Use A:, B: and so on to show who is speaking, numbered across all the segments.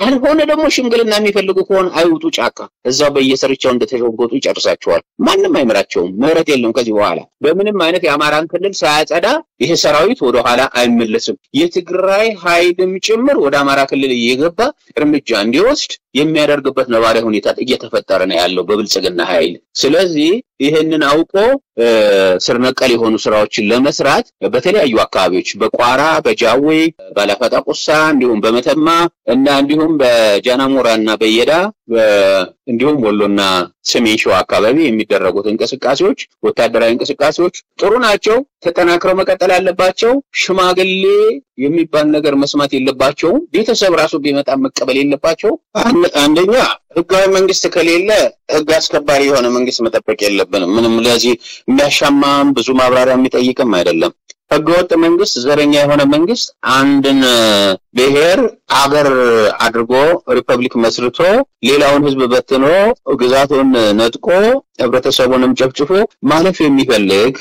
A: ካልሆነ ደግሞ ሽምግልና የሚፈልጉ ከሆነ አይውጡ ጫካ፣ እዛው በየስርቻው እንደተሸጎጡ ይጨርሳቸዋል። ማንም አይምራቸውም። ምህረት የለም ከዚህ በኋላ በምንም አይነት የአማራን ክልል ሳያጸዳ ይሄ ሰራዊት ወደኋላ አይመለስም። የትግራይ ኃይልም ጭምር ወደ አማራ ክልል እየገባ እርምጃ እንዲወስድ የሚያደርግበት ነባራዊ ሁኔታ እየተፈጠረ ነው ያለው በብልጽግና ኃይል። ስለዚህ ይህንን አውቆ ስር ነቀል የሆኑ ስራዎችን ለመስራት በተለያዩ አካባቢዎች በቋራ፣ በጃዌ፣ ባላፈጣ ቁሳ እንዲሁም በመተማ እና እንዲሁም በጃናሞራ እና በየዳ እንዲሁም ወሎና ሰሜን ሸዋ አካባቢ የሚደረጉት እንቅስቃሴዎች ወታደራዊ እንቅስቃሴዎች ጥሩ ናቸው፣ ተጠናክረው መቀጠል አለባቸው። ሽማግሌ የሚባል ነገር መስማት የለባቸውም። ቤተሰብ ራሱ ቢመጣ መቀበል የለባቸው። አንደኛ ህጋዊ መንግስት ከሌለ ህግ አስከባሪ የሆነ መንግስት መጠበቅ የለብንም። ምንም ለዚህ የሚያሻማም ብዙ ማብራሪያ የሚጠይቅም አይደለም። ህገወጥ መንግስት፣ ዘረኛ የሆነ መንግስት አንድን ብሔር አገር አድርጎ ሪፐብሊክ መስርቶ ሌላውን ህዝብ በትኖ ግዛቱን ነጥቆ ህብረተሰቡንም ጨፍጭፎ ማለፍ የሚፈልግ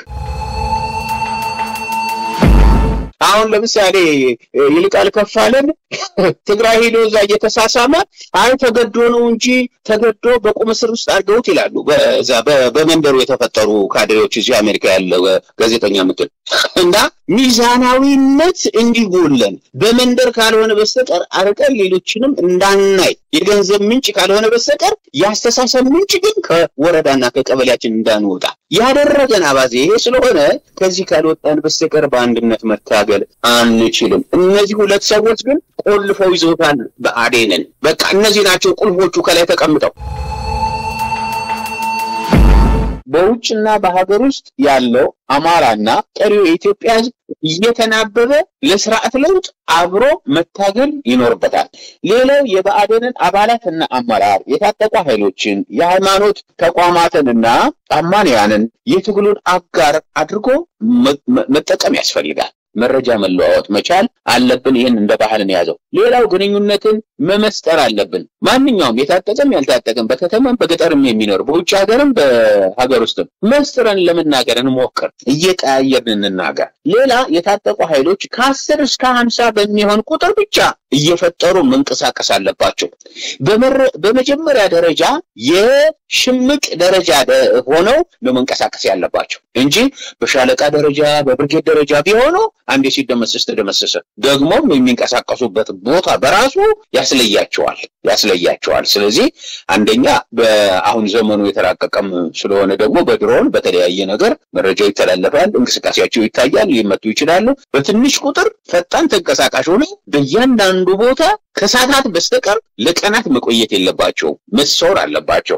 A: አሁን ለምሳሌ ይልቃል ከፋለን ትግራይ ሄዶ እዛ እየተሳሳመ አይ ተገዶ ነው እንጂ ተገዶ በቁም እስር ውስጥ አድርገውት ይላሉ። በዛ በመንደሩ የተፈጠሩ ካድሬዎች እዚህ አሜሪካ ያለ ጋዜጠኛ ምትል እና ሚዛናዊነት እንዲጎለን በመንደር ካልሆነ በስተቀር አርቀን ሌሎችንም እንዳናይ የገንዘብ ምንጭ ካልሆነ በስተቀር የአስተሳሰብ ምንጭ ግን ከወረዳና ከቀበሌያችን እንዳንወጣ ያደረገን አባዜ ይሄ ስለሆነ ከዚህ ካልወጣን በስተቀር በአንድነት መታገል አንችልም። እነዚህ ሁለት ሰዎች ግን ቆልፈው ይዘውታል ብአዴንን። በቃ እነዚህ ናቸው ቁልፎቹ ከላይ ተቀምጠው በውጭና በሀገር ውስጥ ያለው አማራና ቀሪው የኢትዮጵያ ሕዝብ እየተናበበ ለስርዓት ለውጥ አብሮ መታገል ይኖርበታል። ሌላው የብአዴንን አባላትና አመራር የታጠቁ ኃይሎችን የሃይማኖት ተቋማትንና አማንያንን የትግሉን አጋር አድርጎ መጠቀም ያስፈልጋል። መረጃ መለዋወጥ መቻል አለብን። ይህን እንደ ባህልን የያዘው ሌላው ግንኙነትን መመስጠር አለብን። ማንኛውም የታጠቀም ያልታጠቀም በከተማም በገጠርም የሚኖር በውጭ ሀገርም በሀገር ውስጥም መስጥረን ለመናገር እንሞክር፣ እየቀያየርን እንናገር። ሌላ የታጠቁ ኃይሎች ከአስር እስከ ሀምሳ በሚሆን ቁጥር ብቻ እየፈጠሩ መንቀሳቀስ አለባቸው። በመጀመሪያ ደረጃ የሽምቅ ደረጃ ሆነው ነው መንቀሳቀስ ያለባቸው እንጂ በሻለቃ ደረጃ በብርጌድ ደረጃ ቢሆኑ አንዴ ሲደመሰስ ተደመሰሰ። ደግሞም የሚንቀሳቀሱበት ቦታ በራሱ ያስለያቸዋል ያስለያቸዋል። ስለዚህ አንደኛ በአሁን ዘመኑ የተራቀቀም ስለሆነ ደግሞ በድሮን በተለያየ ነገር መረጃው ይተላለፋል፣ እንቅስቃሴያቸው ይታያል፣ ሊመቱ ይችላሉ። በትንሽ ቁጥር ፈጣን ተንቀሳቃሽ ሆነው በእያንዳንዱ ቦታ ከሰዓታት በስተቀር ለቀናት መቆየት የለባቸው፣ መሰወር አለባቸው።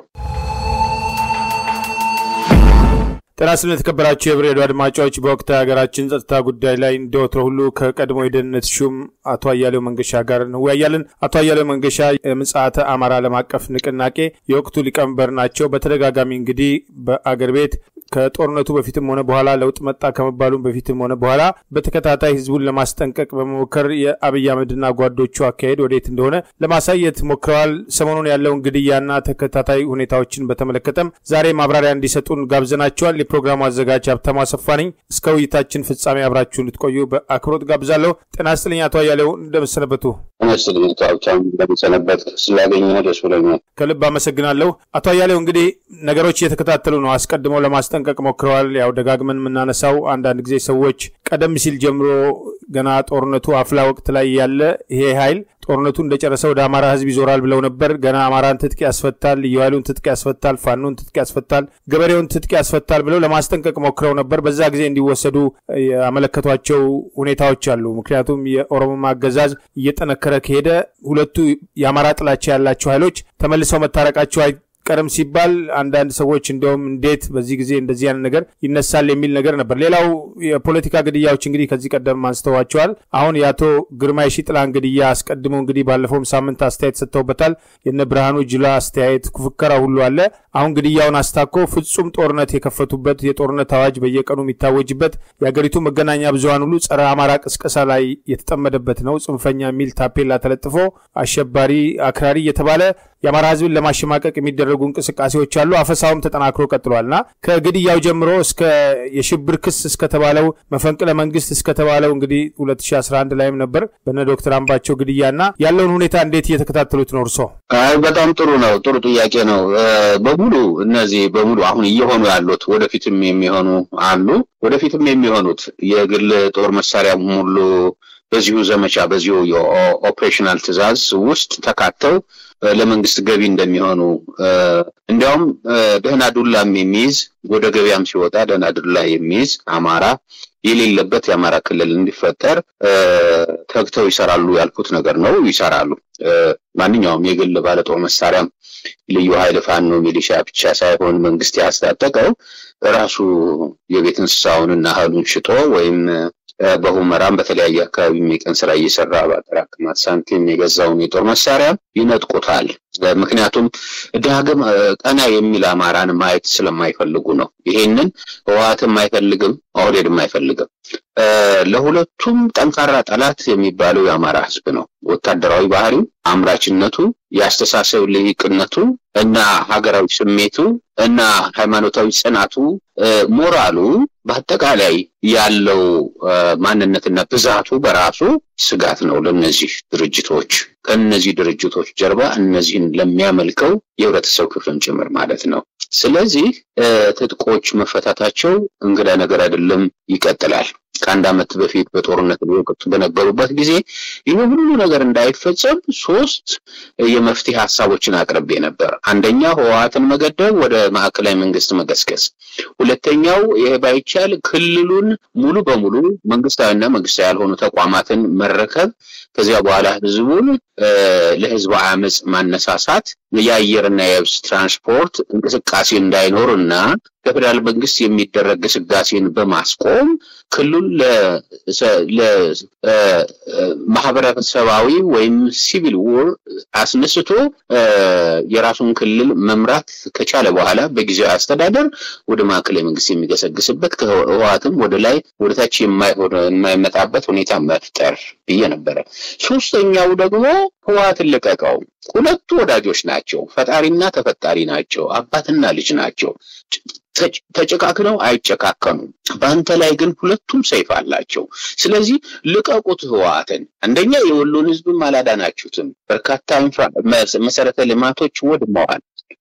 B: ጤና ስለ የተከበራችሁ የብር ሬዲዮ አድማጮች በወቅታዊ ሀገራችን ጸጥታ ጉዳይ ላይ እንደወትሮ ሁሉ ከቀድሞ የደህንነት ሹም አቶ አያሌው መንገሻ ጋር እንወያያለን። አቶ አያሌው መንገሻ የምጽአተ አማራ ዓለም አቀፍ ንቅናቄ የወቅቱ ሊቀመንበር ናቸው። በተደጋጋሚ እንግዲህ በአገር ቤት ከጦርነቱ በፊትም ሆነ በኋላ ለውጥ መጣ ከመባሉም በፊትም ሆነ በኋላ በተከታታይ ህዝቡን ለማስጠንቀቅ በመሞከር የአብይ አህመድና ጓዶቹ አካሄድ ወዴት እንደሆነ ለማሳየት ሞክረዋል። ሰሞኑን ያለውን ግድያና ተከታታይ ሁኔታዎችን በተመለከተም ዛሬ ማብራሪያ እንዲሰጡን ጋብዘናቸዋል። የፕሮግራሙ አዘጋጅ ሀብታሙ አሰፋ ነኝ። እስከ ውይይታችን ፍጻሜ አብራችሁ እንድትቆዩ በአክብሮት ጋብዛለሁ። ጤና ይስጥልኝ አቶ አያሌው እንደምሰነበቱ።
A: መስልኝ ሀብታሙ እንደምሰነበት ስላገኘ ደስ ብሎኛል።
B: ከልብ አመሰግናለሁ። አቶ አያሌው እንግዲህ ነገሮች እየተከታተሉ ነው። አስቀድመው ለማስጠንቀቅ ሞክረዋል። ያው ደጋግመን የምናነሳው አንዳንድ ጊዜ ሰዎች ቀደም ሲል ጀምሮ ገና ጦርነቱ አፍላ ወቅት ላይ ያለ ይሄ ኃይል ጦርነቱ እንደጨረሰ ወደ አማራ ህዝብ ይዞራል ብለው ነበር። ገና አማራን ትጥቅ ያስፈታል፣ ልዩ ኃይሉን ትጥቅ ያስፈታል፣ ፋኖን ትጥቅ ያስፈታል፣ ገበሬውን ትጥቅ ያስፈታል ብለው ለማስጠንቀቅ ሞክረው ነበር። በዛ ጊዜ እንዲወሰዱ ያመለከቷቸው ሁኔታዎች አሉ። ምክንያቱም የኦሮሞ አገዛዝ እየጠነከረ ከሄደ ሁለቱ የአማራ ጥላቻ ያላቸው ኃይሎች ተመልሰው መታረቃቸው ቀደም ሲባል አንዳንድ ሰዎች እንደውም እንዴት በዚህ ጊዜ እንደዚህ አይነት ነገር ይነሳል የሚል ነገር ነበር። ሌላው የፖለቲካ ግድያዎች እንግዲህ ከዚህ ቀደም አንስተዋቸዋል። አሁን የአቶ ግርማ የሺጥላን ግድያ አስቀድሞ እንግዲህ ባለፈውም ሳምንት አስተያየት ሰጥተውበታል። የነ ብርሃኑ ጅላ አስተያየት ፉከራ ሁሉ አለ። አሁን ግድያውን አስታኮ ፍጹም ጦርነት የከፈቱበት የጦርነት አዋጅ በየቀኑ የሚታወጅበት የሀገሪቱ መገናኛ ብዙኃን ሁሉ ጸረ አማራ ቅስቀሳ ላይ የተጠመደበት ነው። ጽንፈኛ የሚል ታፔላ ተለጥፎ አሸባሪ፣ አክራሪ እየተባለ የአማራ ህዝብን ለማሸማቀቅ የሚደረጉ እንቅስቃሴዎች አሉ። አፈሳውም ተጠናክሮ ቀጥሏል እና ከግድያው ጀምሮ እስከ የሽብር ክስ እስከተባለው መፈንቅለ መንግስት እስከተባለው እንግዲህ 2011 ላይም ነበር በነ ዶክተር አምባቸው ግድያና ያለውን ሁኔታ እንዴት እየተከታተሉት ነው እርሶ?
A: አይ በጣም ጥሩ ነው። ጥሩ ጥያቄ ነው። በሙሉ እነዚህ በሙሉ አሁን እየሆኑ ያሉት ወደፊትም የሚሆኑ አሉ። ወደፊትም የሚሆኑት የግል ጦር መሳሪያ ሙሉ በዚሁ ዘመቻ በዚሁ የኦፕሬሽናል ትዕዛዝ ውስጥ ተካተው ለመንግስት ገቢ እንደሚሆኑ እንዲያውም ደህና ዱላም የሚይዝ ወደ ገበያም ሲወጣ ደህና ዱላ የሚይዝ አማራ የሌለበት የአማራ ክልል እንዲፈጠር ተግተው ይሰራሉ ያልኩት ነገር ነው። ይሰራሉ። ማንኛውም የግል ባለጦር መሳሪያም ልዩ ኃይል ፋኖ፣ ሚሊሻ ብቻ ሳይሆን መንግስት ያስታጠቀው ራሱ የቤት እንስሳውንና እህሉን ሽጦ ወይም በሁመራም በተለያየ አካባቢ የቀን ስራ እየሰራ በአጠራቅማት ሳንቲም የገዛውን የጦር መሳሪያ ይነጥቁታል። ምክንያቱም ዳግም ቀና የሚል አማራን ማየት ስለማይፈልጉ ነው። ይሄንን ህወሓትም አይፈልግም፣ ኦህዴድም አይፈልግም። ለሁለቱም ጠንካራ ጠላት የሚባለው የአማራ ህዝብ ነው። ወታደራዊ ባህሪው፣ አምራችነቱ፣ የአስተሳሰብ ልሂቅነቱ እና ሀገራዊ ስሜቱ እና ሃይማኖታዊ ጽናቱ፣ ሞራሉ በአጠቃላይ ያለው ማንነትና ብዛቱ በራሱ ስጋት ነው ለእነዚህ ድርጅቶች ከእነዚህ ድርጅቶች ጀርባ እነዚህን ለሚያመልከው የህብረተሰብ ክፍልም ጭምር ማለት ነው። ስለዚህ ትጥቆች መፈታታቸው እንግዳ ነገር አይደለም፣ ይቀጥላል። ከአንድ ዓመት በፊት በጦርነት ወቅት በነበሩበት ጊዜ ይህ ሁሉ ነገር እንዳይፈጸም ሶስት የመፍትሄ ሀሳቦችን አቅርቤ ነበር። አንደኛ ህወሓትን መገደብ፣ ወደ ማዕከላዊ መንግስት መገስገስ። ሁለተኛው ይሄ ባይቻል ክልሉን ሙሉ በሙሉ መንግስታዊና መንግስታዊ ያልሆኑ ተቋማትን መረከብ፣ ከዚያ በኋላ ህዝቡን ለህዝብ አመፅ ማነሳሳት፣ የአየርና የብስ ትራንስፖርት እንቅስቃሴ እንዳይኖር እና ከፌዴራል መንግስት የሚደረግ ግስጋሴን በማስቆም ክልሉን ለማህበረሰባዊ ወይም ሲቪል ውር አስነስቶ የራሱን ክልል መምራት ከቻለ በኋላ በጊዜያዊ አስተዳደር ወደ ማዕከላዊ መንግስት የሚገሰግስበት ከህወሓትም ወደ ላይ ወደ ታች የማይመጣበት ሁኔታ መፍጠር ብዬ ነበረ። ሶስተኛው ደግሞ ህወሓትን ልቀቀው። ሁለቱ ወዳጆች ናቸው። ፈጣሪና ተፈጣሪ ናቸው። አባትና ልጅ ናቸው። ተጨካክነው አይጨካከኑም። በአንተ ላይ ግን ሁለቱም ሰይፍ አላቸው። ስለዚህ ልቀቁት ህወሓትን። አንደኛ የወሎን ህዝብም አላዳናችሁትም። በርካታ መሰረተ ልማቶች ወድመዋል።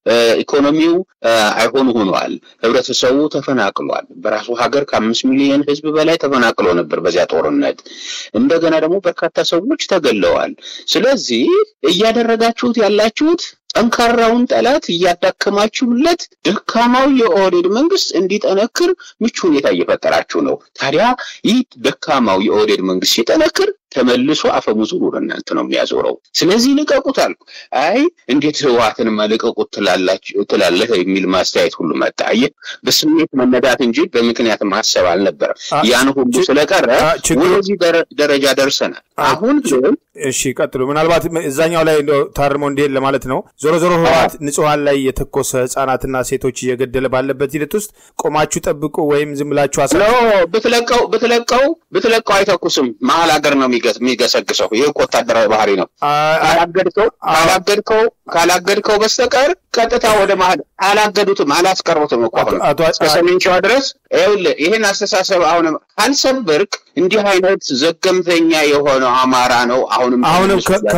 A: ኢኮኖሚው አይሆን ሆኗል። ህብረተሰቡ ተፈናቅሏል። በራሱ ሀገር ከአምስት ሚሊዮን ህዝብ በላይ ተፈናቅሎ ነበር በዚያ ጦርነት። እንደገና ደግሞ በርካታ ሰዎች ተገለዋል። ስለዚህ እያደረጋችሁት ያላችሁት ጠንካራውን ጠላት እያዳከማችሁለት ደካማው የኦህዴድ መንግስት እንዲጠነክር ምቹ ሁኔታ እየፈጠራችሁ ነው። ታዲያ ይህ ደካማው የኦህዴድ መንግስት ሲጠነክር ተመልሶ አፈሙዙን ወደ እናንተ ነው የሚያዞረው። ስለዚህ ልቀቁት አልኩ። አይ እንዴት ህወሓትንማ ልቀቁት ትላለህ የሚል ማስተያየት ሁሉ መጣ። አየህ፣ በስሜት መነዳት እንጂ በምክንያት ማሰብ አልነበረም። ያን ሁሉ ስለቀረ ወደዚህ ደረጃ ደርሰናል። አሁን ግን
B: እሺ፣ ቀጥሉ። ምናልባት እዛኛው ላይ ታርሞ እንዲሄድ ለማለት ነው። ዞሮ ዞሮ ህወሓት ንጹሐን ላይ የተኮሰ ህጻናትና ሴቶች እየገደለ ባለበት ሂደት ውስጥ ቆማችሁ ጠብቁ ወይም ዝም ብላችሁ አሳ
A: ብትለቀው ብትለቀው ብትለቀው አይተኩስም። መሀል ሀገር ነው የሚገሰግሰው። ይህ እኮ ወታደራዊ ባህሪ ነው። ካላገድከው ካላገድከው ካላገድከው በስተቀር ቀጥታ ወደ መሀል አላገዱትም፣ አላስቀሩትም እኮ አሁን እስከ ሰሜን ሸዋ ድረስ ይኸውልህ፣ ይህን አስተሳሰብ አሁንም አልሰብርክ እንዲህ አይነት ዘገምተኛ የሆነ አማራ ነው። አሁንም
B: አሁንም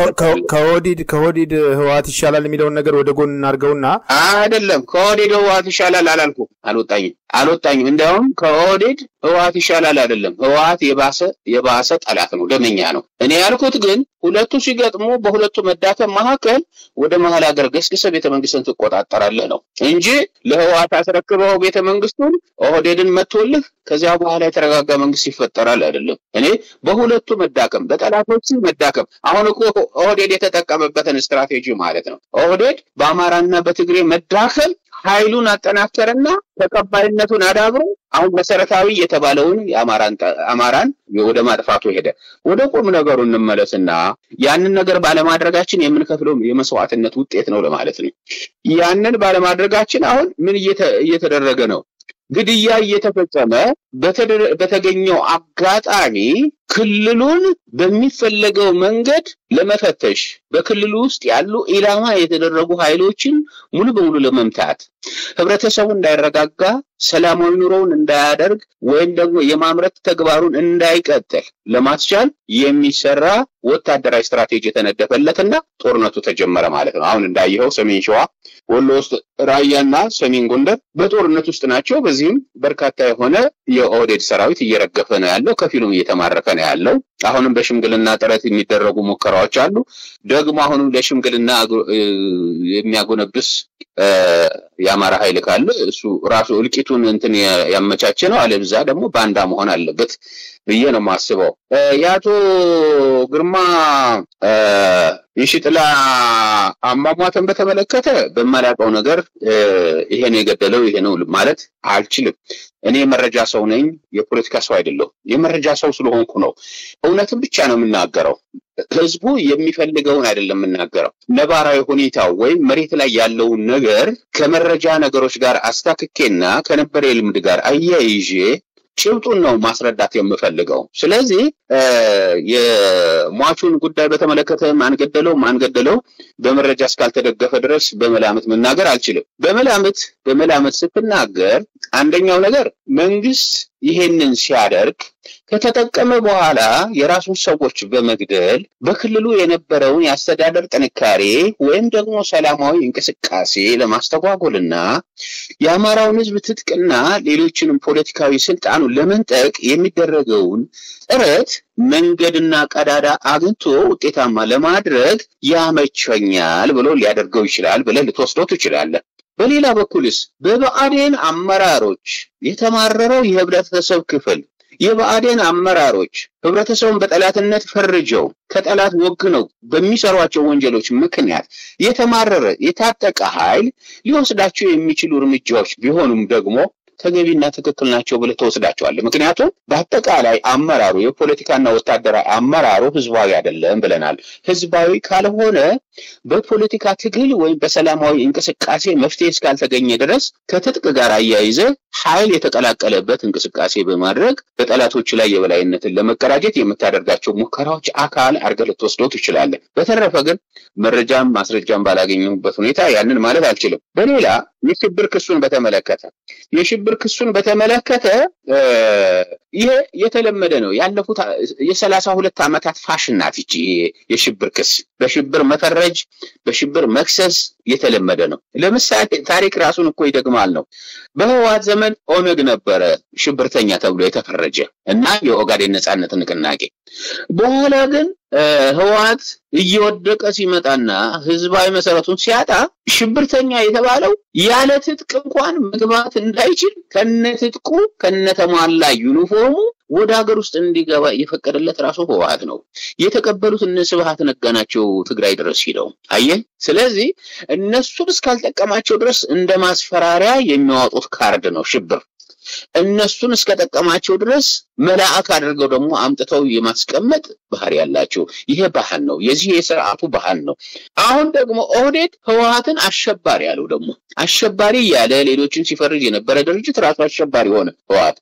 B: ከወዲድ ከወዲድ ህወሓት ይሻላል የሚለውን ነገር ወደ ጎን እናድርገውና
A: አይደለም ከወዲድ ህወሓት ይሻላል አላልኩም፣ አልወጣኝም አልወጣኝም። እንዲያውም ከወዲድ ህወሓት ይሻላል አይደለም፣ ህወሓት የባሰ የባሰ ጠላት ነው፣ ደመኛ ነው። እኔ ያልኩት ግን ሁለቱ ሲገጥሙ በሁለቱ መዳከም መካከል ወደ መሀል ሀገር ገስግሰ ቤተ መንግስትን ትቆጣጠራለህ ነው እንጂ ለህወሓት አስረክበው ቤተ መንግስቱን ኦህዴድን መቶልህ ከዚያ በኋላ የተረጋጋ መንግስት ይፈጠራል አይደለም። እኔ በሁለቱ መዳከም በጠላቶቹ መዳከም አሁን እኮ ኦህዴድ የተጠቀመበትን ስትራቴጂ ማለት ነው። ኦህዴድ በአማራና በትግሬ መዳከም ኃይሉን አጠናከረና ተቀባይነቱን አዳብሮ አሁን መሰረታዊ የተባለውን አማራን ወደ ማጥፋቱ ሄደ። ወደ ቁም ነገሩ እንመለስና ያንን ነገር ባለማድረጋችን የምንከፍለው የመስዋዕትነት ውጤት ነው ለማለት ነው። ያንን ባለማድረጋችን አሁን ምን እየተደረገ ነው? ግድያ እየተፈጸመ በተገኘው አጋጣሚ ክልሉን በሚፈለገው መንገድ ለመፈተሽ በክልሉ ውስጥ ያሉ ኢላማ የተደረጉ ኃይሎችን ሙሉ በሙሉ ለመምታት ህብረተሰቡ እንዳይረጋጋ፣ ሰላማዊ ኑሮውን እንዳያደርግ ወይም ደግሞ የማምረት ተግባሩን እንዳይቀጥል ለማስቻል የሚሰራ ወታደራዊ ስትራቴጂ የተነደፈለትና ጦርነቱ ተጀመረ ማለት ነው። አሁን እንዳየኸው ሰሜን ሸዋ፣ ወሎ ውስጥ ራያና ሰሜን ጎንደር በጦርነት ውስጥ ናቸው። በዚህም በርካታ የሆነ የኦህዴድ ሰራዊት እየረገፈ ነው ያለው፣ ከፊሉም እየተማረከ ነው ያለው። አሁንም በሽምግልና ጥረት የሚደረጉ ሙከራዎች አሉ። ደግሞ አሁንም ለሽምግልና የሚያጎነብስ የአማራ ኃይል ካለ እሱ ራሱ እልቂቱን እንትን ያመቻቸ ነው። አለብዛ ደግሞ ባንዳ መሆን አለበት ብዬ ነው የማስበው። የአቶ ግርማ የሽጥላ አሟሟተን በተመለከተ በማላውቀው ነገር ይሄ ነው የገደለው ይሄ ነው ማለት አልችልም። እኔ የመረጃ ሰው ነኝ፣ የፖለቲካ ሰው አይደለሁ። የመረጃ ሰው ስለሆንኩ ነው እውነትን ብቻ ነው የምናገረው። ህዝቡ የሚፈልገውን አይደለም የምናገረው። ነባራዊ ሁኔታው ወይም መሬት ላይ ያለውን ነገር ከመረጃ ነገሮች ጋር አስታክኬና ከነበረ የልምድ ጋር አያይዤ ጭብጡን ነው ማስረዳት የምፈልገው። ስለዚህ የሟቹን ጉዳይ በተመለከተ ማንገደለው ማንገደለው በመረጃ እስካልተደገፈ ድረስ በመላምት መናገር አልችልም። በመላምት በመላምት ስትናገር አንደኛው ነገር መንግስት ይሄንን ሲያደርግ ከተጠቀመ በኋላ የራሱን ሰዎች በመግደል በክልሉ የነበረውን የአስተዳደር ጥንካሬ ወይም ደግሞ ሰላማዊ እንቅስቃሴ ለማስተጓጎልና የአማራውን ህዝብ ትጥቅና ሌሎችንም ፖለቲካዊ ስልጣኑን ለመንጠቅ የሚደረገውን ጥረት መንገድና ቀዳዳ አግኝቶ ውጤታማ ለማድረግ ያመቸኛል ብሎ ሊያደርገው ይችላል ብለህ ልትወስደው ትችላለህ። በሌላ በኩልስ በብአዴን አመራሮች የተማረረው የህብረተሰብ ክፍል የብአዴን አመራሮች ህብረተሰቡን በጠላትነት ፈርጀው ከጠላት ወግነው በሚሰሯቸው ወንጀሎች ምክንያት የተማረረ የታጠቀ ኃይል ሊወስዳቸው የሚችሉ እርምጃዎች ቢሆኑም ደግሞ ተገቢና ትክክል ናቸው ብለህ ተወስዳቸዋለህ። ምክንያቱም በአጠቃላይ አመራሩ የፖለቲካና ወታደራዊ አመራሩ ህዝባዊ አይደለም ብለናል። ህዝባዊ ካልሆነ በፖለቲካ ትግል ወይም በሰላማዊ እንቅስቃሴ መፍትሄ እስካልተገኘ ድረስ ከትጥቅ ጋር አያይዘ ኃይል የተቀላቀለበት እንቅስቃሴ በማድረግ በጠላቶች ላይ የበላይነትን ለመቀዳጀት የምታደርጋቸው ሙከራዎች አካል አድርገህ ልትወስደው ትችላለህ። በተረፈ ግን መረጃም ማስረጃም ባላገኘሁበት ሁኔታ ያንን ማለት አልችልም። በሌላ የሽብር ክሱን በተመለከተ የሽብር ክሱን በተመለከተ ይሄ የተለመደ ነው። ያለፉት የሰላሳ ሁለት ዓመታት ፋሽን ናት ይቺ የሽብር ክስ በሽብር መፈረጅ፣ በሽብር መክሰስ የተለመደ ነው። ለምሳሌ ታሪክ ራሱን እኮ ይደግማል ነው። በህወሓት ዘመን ኦነግ ነበረ ሽብርተኛ ተብሎ የተፈረጀ እና የኦጋዴን ነጻነት ንቅናቄ በኋላ ግን ህወሓት እየወደቀ ሲመጣና ህዝባዊ መሰረቱን ሲያጣ ሽብርተኛ የተባለው ያለ ትጥቅ እንኳን መግባት እንዳይችል ከነትጥቁ ከነተሟላ ዩኒፎርሙ ወደ ሀገር ውስጥ እንዲገባ የፈቀደለት ራሱ ህወሓት ነው። የተቀበሉት እነ ስብሃት ነጋ ናቸው ትግራይ ድረስ ሂደው አየህ። ስለዚህ እነሱን እስካልጠቀማቸው ድረስ እንደ ማስፈራሪያ የሚያወጡት ካርድ ነው ሽብር። እነሱን እስከጠቀማቸው ድረስ መልአክ አድርገው ደግሞ አምጥተው የማስቀመጥ ባህሪ ያላቸው ይሄ ባህል ነው። የዚህ የስርዓቱ ባህል ነው። አሁን ደግሞ ኦህዴድ ህወሓትን አሸባሪ ያለው ደግሞ አሸባሪ እያለ ሌሎችን ሲፈርጅ የነበረ ድርጅት ራሱ አሸባሪ ሆነ። ህወሓት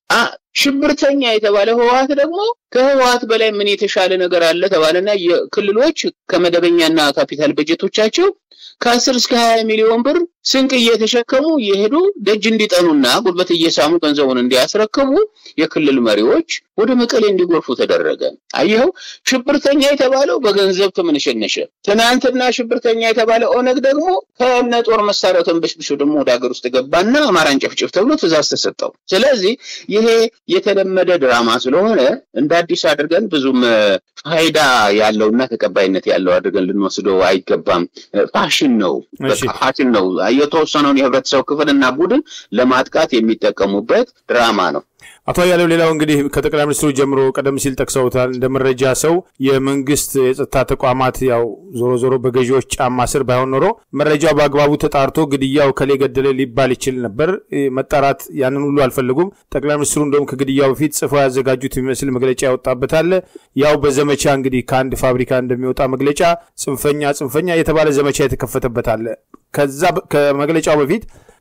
A: ሽብርተኛ የተባለ ህወሓት ደግሞ ከህወሓት በላይ ምን የተሻለ ነገር አለ ተባለና የክልሎች ከመደበኛና ካፒታል በጀቶቻቸው ከአስር እስከ ሀያ ሚሊዮን ብር ስንቅ እየተሸከሙ እየሄዱ ደጅ እንዲጠኑና ጉልበት እየሳሙ ገንዘቡን እንዲያስረክቡ የክልል መሪዎች ወደ መቀሌ እንዲጎርፉ ተደረገ። አየኸው፣ ሽብርተኛ የተባለው በገንዘብ ተመነሸነሸ። ትናንትና ሽብርተኛ የተባለ ኦነግ ደግሞ ከነ ጦር መሳሪያው ተንበሽብሾ ደግሞ ወደ ሀገር ውስጥ ገባና አማራን ጨፍጭፍ ተብሎ ትእዛዝ ተሰጠው። ስለዚህ ይሄ የተለመደ ድራማ ስለሆነ እንደ አዲስ አድርገን ብዙም ፋይዳ ያለውና ተቀባይነት ያለው አድርገን ልንወስደው አይገባም። ፋሽን ነው፣ ፋሽን ነው። የተወሰነውን የህብረተሰብ ክፍልና ቡድን ለማጥቃት የሚጠቀሙበት ድራማ ነው።
B: አቶ አያሌው ሌላው እንግዲህ ከጠቅላይ ሚኒስትሩ ጀምሮ ቀደም ሲል ጠቅሰውታል። እንደ መረጃ ሰው የመንግስት የጸጥታ ተቋማት ያው ዞሮ ዞሮ በገዢዎች ጫማ ስር ባይሆን ኖሮ መረጃው በአግባቡ ተጣርቶ ግድያው ከሌ ገደለ ሊባል ይችል ነበር። መጣራት ያንን ሁሉ አልፈልጉም። ጠቅላይ ሚኒስትሩ እንደውም ከግድያው በፊት ጽፈው ያዘጋጁት የሚመስል መግለጫ ያወጣበታል። ያው በዘመቻ እንግዲህ ከአንድ ፋብሪካ እንደሚወጣ መግለጫ ጽንፈኛ ጽንፈኛ የተባለ ዘመቻ የተከፈተበታል። ከዛ ከመግለጫው በፊት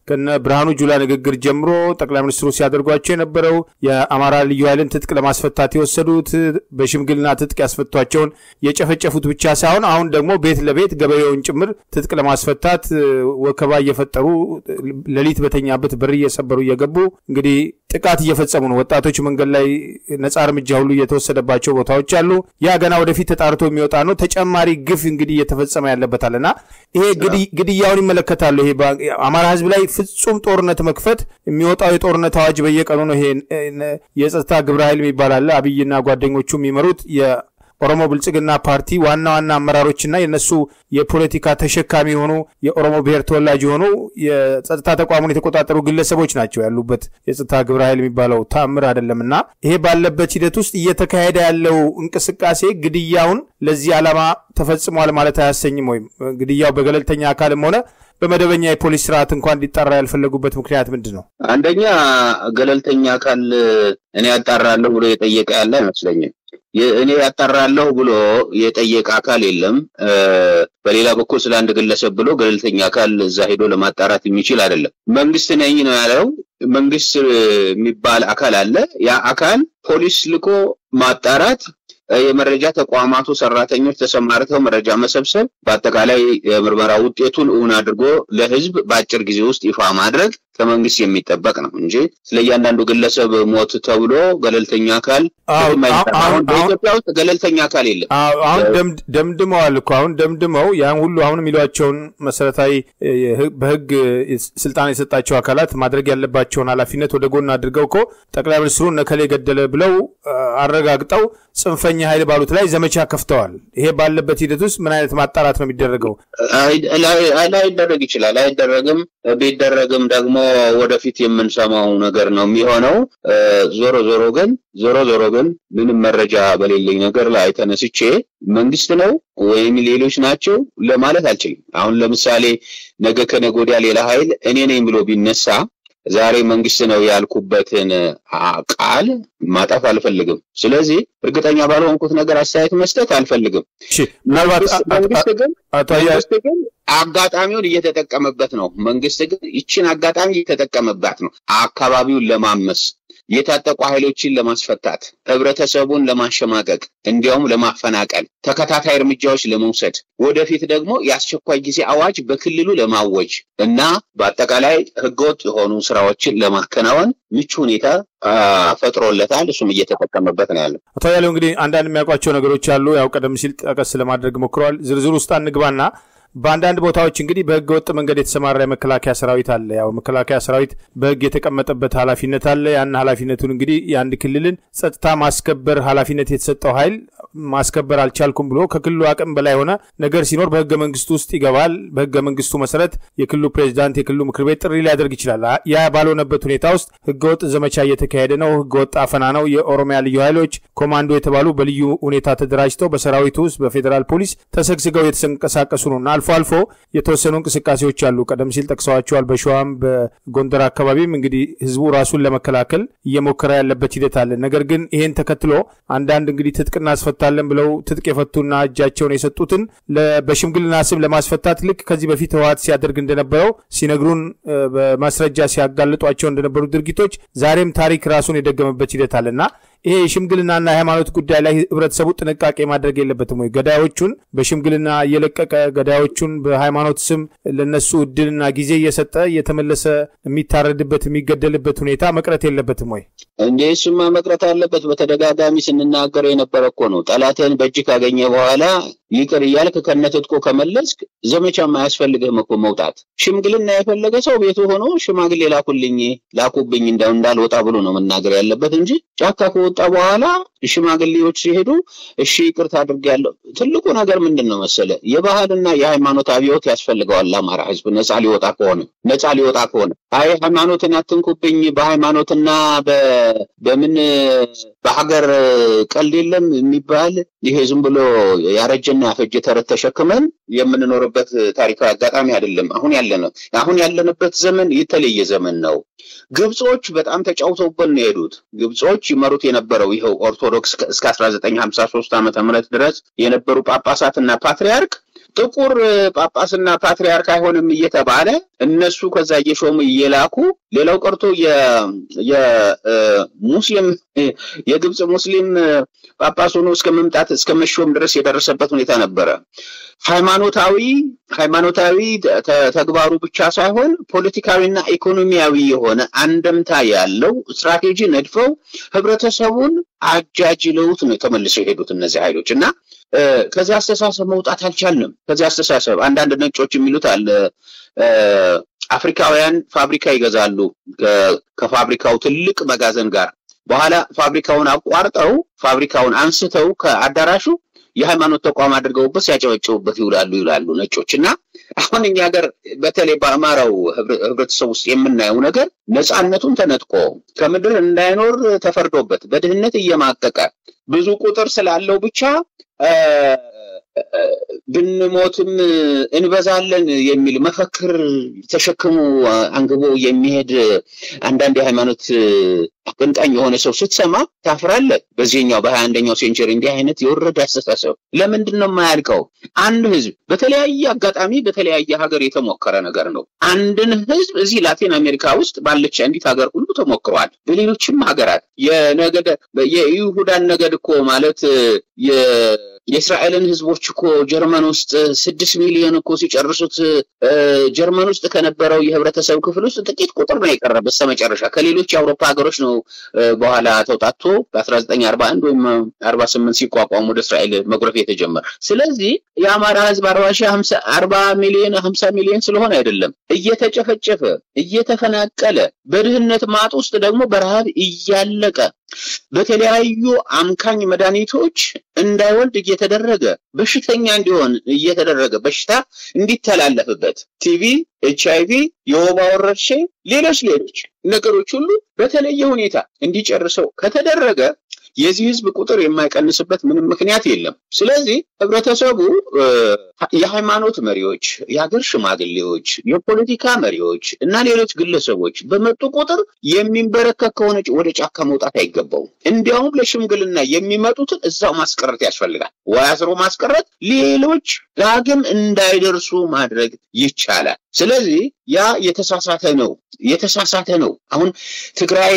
B: ከነ ብርሃኑ ጁላ ንግግር ጀምሮ ጠቅላይ ሚኒስትሩ ሲያደርጓቸው የነበረው የአማራ ልዩ ኃይልን ትጥቅ ለማስፈታት የወሰዱት በሽምግልና ትጥቅ ያስፈቷቸውን የጨፈጨፉት ብቻ ሳይሆን አሁን ደግሞ ቤት ለቤት ገበሬውን ጭምር ትጥቅ ለማስፈታት ወከባ እየፈጠሩ ሌሊት በተኛበት በር እየሰበሩ እየገቡ እንግዲህ ጥቃት እየፈጸሙ ነው። ወጣቶች መንገድ ላይ ነጻ እርምጃ ሁሉ እየተወሰደባቸው ቦታዎች አሉ። ያ ገና ወደፊት ተጣርቶ የሚወጣ ነው። ተጨማሪ ግፍ እንግዲህ እየተፈጸመ ያለበታል እና ይሄ ግድያውን ይመለከታሉ። ይሄ አማራ ሕዝብ ላይ ፍጹም ጦርነት መክፈት የሚወጣው የጦርነት አዋጅ በየቀኑ ነው። ይሄ የጸጥታ ግብረ ኃይል የሚባል አለ። አብይና ጓደኞቹ የሚመሩት ኦሮሞ ብልጽግና ፓርቲ ዋና ዋና አመራሮችና የነሱ የፖለቲካ ተሸካሚ የሆኑ የኦሮሞ ብሔር ተወላጅ የሆኑ የጸጥታ ተቋሙን የተቆጣጠሩ ግለሰቦች ናቸው ያሉበት የጸጥታ ግብረ ኃይል የሚባለው ተአምር አይደለም እና ይሄ ባለበት ሂደት ውስጥ እየተካሄደ ያለው እንቅስቃሴ ግድያውን ለዚህ ዓላማ ተፈጽሟል ማለት አያሰኝም። ወይም ግድያው በገለልተኛ አካልም ሆነ በመደበኛ የፖሊስ ስርዓት እንኳን እንዲጣራ ያልፈለጉበት ምክንያት ምንድን ነው?
A: አንደኛ ገለልተኛ አካል እኔ ያጣራለሁ ብሎ የጠየቀ ያለ አይመስለኝም። እኔ ያጣራለሁ ብሎ የጠየቀ አካል የለም። በሌላ በኩል ስለ አንድ ግለሰብ ብሎ ገለልተኛ አካል እዛ ሄዶ ለማጣራት የሚችል አይደለም። መንግስት ነኝ ነው ያለው። መንግስት የሚባል አካል አለ። ያ አካል ፖሊስ ልኮ ማጣራት የመረጃ ተቋማቱ ሰራተኞች ተሰማርተው መረጃ መሰብሰብ፣ በአጠቃላይ የምርመራ ውጤቱን እውን አድርጎ ለህዝብ በአጭር ጊዜ ውስጥ ይፋ ማድረግ ከመንግስት የሚጠበቅ ነው እንጂ ስለ እያንዳንዱ ግለሰብ ሞት ተብሎ ገለልተኛ አካል አሁን በኢትዮጵያ ውስጥ ገለልተኛ አካል የለም።
B: አሁን ደምድመዋል እኮ አሁን ደምድመው ያን ሁሉ አሁን የሚሏቸውን መሰረታዊ በህግ ስልጣን የሰጣቸው አካላት ማድረግ ያለባቸውን ኃላፊነት ወደ ጎን አድርገው እኮ ጠቅላይ ሚኒስትሩ ነከሌ ገደለ ብለው አረጋግጠው ጽንፈኛ ኃይል ባሉት ላይ ዘመቻ ከፍተዋል። ይሄ ባለበት ሂደት ውስጥ ምን አይነት ማጣራት ነው የሚደረገው?
A: ላይደረግ ይችላል፣ አይደረግም። ቢደረግም ደግሞ ወደፊት የምንሰማው ነገር ነው የሚሆነው። ዞሮ ዞሮ ግን ዞሮ ዞሮ ግን ምንም መረጃ በሌለኝ ነገር ላይ ተነስቼ መንግስት ነው ወይም ሌሎች ናቸው ለማለት አልችልም። አሁን ለምሳሌ ነገ ከነገ ወዲያ ሌላ ኃይል እኔ ነኝ ብሎ ቢነሳ ዛሬ መንግስት ነው ያልኩበትን ቃል ማጠፍ አልፈልግም። ስለዚህ እርግጠኛ ባልሆንኩት ነገር አስተያየት መስጠት አልፈልግም። መንግስት ግን መንግስት ግን አጋጣሚውን እየተጠቀመበት ነው። መንግስት ግን ይችን አጋጣሚ እየተጠቀመባት ነው አካባቢውን ለማመስ የታጠቁ ኃይሎችን ለማስፈታት ህብረተሰቡን ለማሸማቀቅ እንዲያውም ለማፈናቀል ተከታታይ እርምጃዎች ለመውሰድ ወደፊት ደግሞ የአስቸኳይ ጊዜ አዋጅ በክልሉ ለማወጅ እና በአጠቃላይ ህገወጥ የሆኑ ስራዎችን ለማከናወን ምቹ ሁኔታ ፈጥሮለታል። እሱም እየተጠቀመበት ነው ያለው።
B: አቶ ያለው እንግዲህ አንዳንድ የሚያውቋቸው ነገሮች አሉ። ያው ቀደም ሲል ጠቀስ ለማድረግ ሞክረዋል። ዝርዝር ውስጥ አንግባና በአንዳንድ ቦታዎች እንግዲህ በህገ ወጥ መንገድ የተሰማራ የመከላከያ ሰራዊት አለ። ያው መከላከያ ሰራዊት በህግ የተቀመጠበት ኃላፊነት አለ። ያን ኃላፊነቱን እንግዲህ የአንድ ክልልን ጸጥታ ማስከበር ኃላፊነት የተሰጠው ኃይል ማስከበር አልቻልኩም ብሎ ከክልሉ አቅም በላይ የሆነ ነገር ሲኖር በህገ መንግስቱ ውስጥ ይገባል። በህገ መንግስቱ መሰረት የክልሉ ፕሬዚዳንት፣ የክልሉ ምክር ቤት ጥሪ ሊያደርግ ይችላል። ያ ባልሆነበት ሁኔታ ውስጥ ህገወጥ ዘመቻ እየተካሄደ ነው። ህገወጥ አፈና ነው። የኦሮሚያ ልዩ ኃይሎች ኮማንዶ የተባሉ በልዩ ሁኔታ ተደራጅተው በሰራዊቱ ውስጥ በፌዴራል ፖሊስ ተሰግስገው የተንቀሳቀሱ ነውና አልፎ አልፎ የተወሰኑ እንቅስቃሴዎች አሉ። ቀደም ሲል ጠቅሰዋቸዋል። በሸዋም በጎንደር አካባቢም እንግዲህ ህዝቡ ራሱን ለመከላከል እየሞከረ ያለበት ሂደት አለ። ነገር ግን ይሄን ተከትሎ አንዳንድ እንግዲህ ትጥቅ እናስፈታለን ብለው ትጥቅ የፈቱና እጃቸውን የሰጡትን በሽምግልና ስም ለማስፈታት ልክ ከዚህ በፊት ህወሓት ሲያደርግ እንደነበረው ሲነግሩን በማስረጃ ሲያጋልጧቸው እንደነበሩ ድርጊቶች ዛሬም ታሪክ ራሱን የደገመበት ሂደት አለና ይሄ የሽምግልናና የሃይማኖት ጉዳይ ላይ ህብረተሰቡ ጥንቃቄ ማድረግ የለበትም ወይ? ገዳዮቹን በሽምግልና እየለቀቀ ገዳዮቹን በሃይማኖት ስም ለነሱ እድልና ጊዜ እየሰጠ እየተመለሰ የሚታረድበት የሚገደልበት ሁኔታ መቅረት የለበትም ወይ?
A: እንዴ እሱማ መቅረት አለበት። በተደጋጋሚ ስንናገር የነበረ እኮ ነው። ጠላትህን በእጅ ካገኘ በኋላ ይቅር እያልክ ከነትጥቆ ከመለስክ ዘመቻ አያስፈልግህም እኮ መውጣት። ሽምግልና የፈለገ ሰው ቤቱ ሆኖ ሽማግሌ ላኩልኝ ላኩብኝ እንዳው እንዳልወጣ ብሎ ነው መናገር ያለበት እንጂ ጫካ ከወጣ በኋላ ሽማግሌዎች ሲሄዱ እሺ ይቅርታ አድርጌያለሁ። ትልቁ ነገር ምንድን ነው መሰለ የባህልና የሃይማኖት አብዮት ያስፈልገዋል። ለአማራ ህዝብ ነፃ ሊወጣ ከሆነ ነፃ ሊወጣ ከሆነ አይ ሃይማኖትን አትንኩብኝ በሃይማኖትና በምን በሀገር ቀልድ የለም የሚባል ይሄ ዝም ብሎ ያረጀና ያፈጀ ተረት ተሸክመን የምንኖርበት ታሪካዊ አጋጣሚ አይደለም። አሁን ያለነው አሁን ያለንበት ዘመን የተለየ ዘመን ነው። ግብጾች በጣም ተጫውተውበት ነው የሄዱት። ግብጾች ይመሩት የነበረው ይኸው ኦርቶዶክስ እስከ 1953 ዓመተ ምህረት ድረስ የነበሩ ጳጳሳትና ፓትሪያርክ ጥቁር ጳጳስና ፓትሪያርክ አይሆንም እየተባለ እነሱ ከዛ እየሾሙ እየላኩ ሌላው ቀርቶ የሙስሊም የግብፅ ሙስሊም ጳጳስ ሆኖ እስከ መምጣት እስከ መሾም ድረስ የደረሰበት ሁኔታ ነበረ። ሃይማኖታዊ ሃይማኖታዊ ተግባሩ ብቻ ሳይሆን ፖለቲካዊና ኢኮኖሚያዊ የሆነ አንደምታ ያለው ስትራቴጂ ነድፈው ህብረተሰቡን አጃጅለውት ነው ተመልሰው የሄዱት እነዚህ ኃይሎች እና ከዚህ አስተሳሰብ መውጣት አልቻልንም። ከዚህ አስተሳሰብ አንዳንድ ነጮች የሚሉት አለ አፍሪካውያን ፋብሪካ ይገዛሉ ከፋብሪካው ትልቅ መጋዘን ጋር በኋላ ፋብሪካውን አቋርጠው ፋብሪካውን አንስተው ከአዳራሹ የሃይማኖት ተቋም አድርገውበት ሲያጨበጭቡበት ይውላሉ ይላሉ ነጮች። እና አሁን እኛ ሀገር በተለይ በአማራው ህብረተሰብ ውስጥ የምናየው ነገር ነፃነቱን ተነጥቆ ከምድር እንዳይኖር ተፈርዶበት በድህነት እየማቀቀ ብዙ ቁጥር ስላለው ብቻ ብንሞትም እንበዛለን የሚል መፈክር ተሸክሞ አንግቦ የሚሄድ አንዳንድ የሃይማኖት አቀንቃኝ የሆነ ሰው ስትሰማ ታፍራለህ። በዚህኛው በሀያ አንደኛው ሴንቸሪ እንዲህ አይነት የወረደ አስተሳሰብ ለምንድን ነው የማያልቀው? አንድ ህዝብ በተለያየ አጋጣሚ በተለያየ ሀገር የተሞከረ ነገር ነው። አንድን ህዝብ እዚህ ላቲን አሜሪካ ውስጥ ባለች አንዲት ሀገር ሁሉ ተሞክሯል። በሌሎችም ሀገራት የነገደ የይሁዳን ነገድ እኮ ማለት የእስራኤልን ህዝቦች እኮ ጀርመን ውስጥ ስድስት ሚሊዮን እኮ ሲጨርሱት ጀርመን ውስጥ ከነበረው የህብረተሰብ ክፍል ውስጥ ጥቂት ቁጥር ነው የቀረ በስተመጨረሻ ከሌሎች የአውሮፓ ሀገሮች ነው በኋላ ተውጣቶ በ1941 ወይም 48 ሲቋቋሙ ወደ እስራኤል መጉረፍ የተጀመረ። ስለዚህ የአማራ ህዝብ አርባ ሺህ አርባ ሚሊዮን ሀምሳ ሚሊዮን ስለሆነ አይደለም እየተጨፈጨፈ እየተፈናቀለ በድህነት ማጥ ውስጥ ደግሞ በረሃብ እያለቀ በተለያዩ አምካኝ መድኃኒቶች እንዳይወልድ እየተደረገ በሽተኛ እንዲሆን እየተደረገ በሽታ እንዲተላለፍበት ቲቪ፣ ኤች አይቪ፣ የወባ ወረርሽኝ፣ ሌሎች ሌሎች ነገሮች ሁሉ በተለየ ሁኔታ እንዲጨርሰው ከተደረገ የዚህ ህዝብ ቁጥር የማይቀንስበት ምንም ምክንያት የለም። ስለዚህ ህብረተሰቡ የሃይማኖት መሪዎች፣ የሀገር ሽማግሌዎች፣ የፖለቲካ መሪዎች እና ሌሎች ግለሰቦች በመጡ ቁጥር የሚንበረከክ ከሆነ ወደ ጫካ መውጣት አይገባውም። እንዲያውም ለሽምግልና የሚመጡትን እዛው ማስቀረት ያስፈልጋል። ወይ አስሮ ማስቀረት፣ ሌሎች ዳግም እንዳይደርሱ ማድረግ ይቻላል። ስለዚህ ያ የተሳሳተ ነው የተሳሳተ ነው። አሁን ትግራይ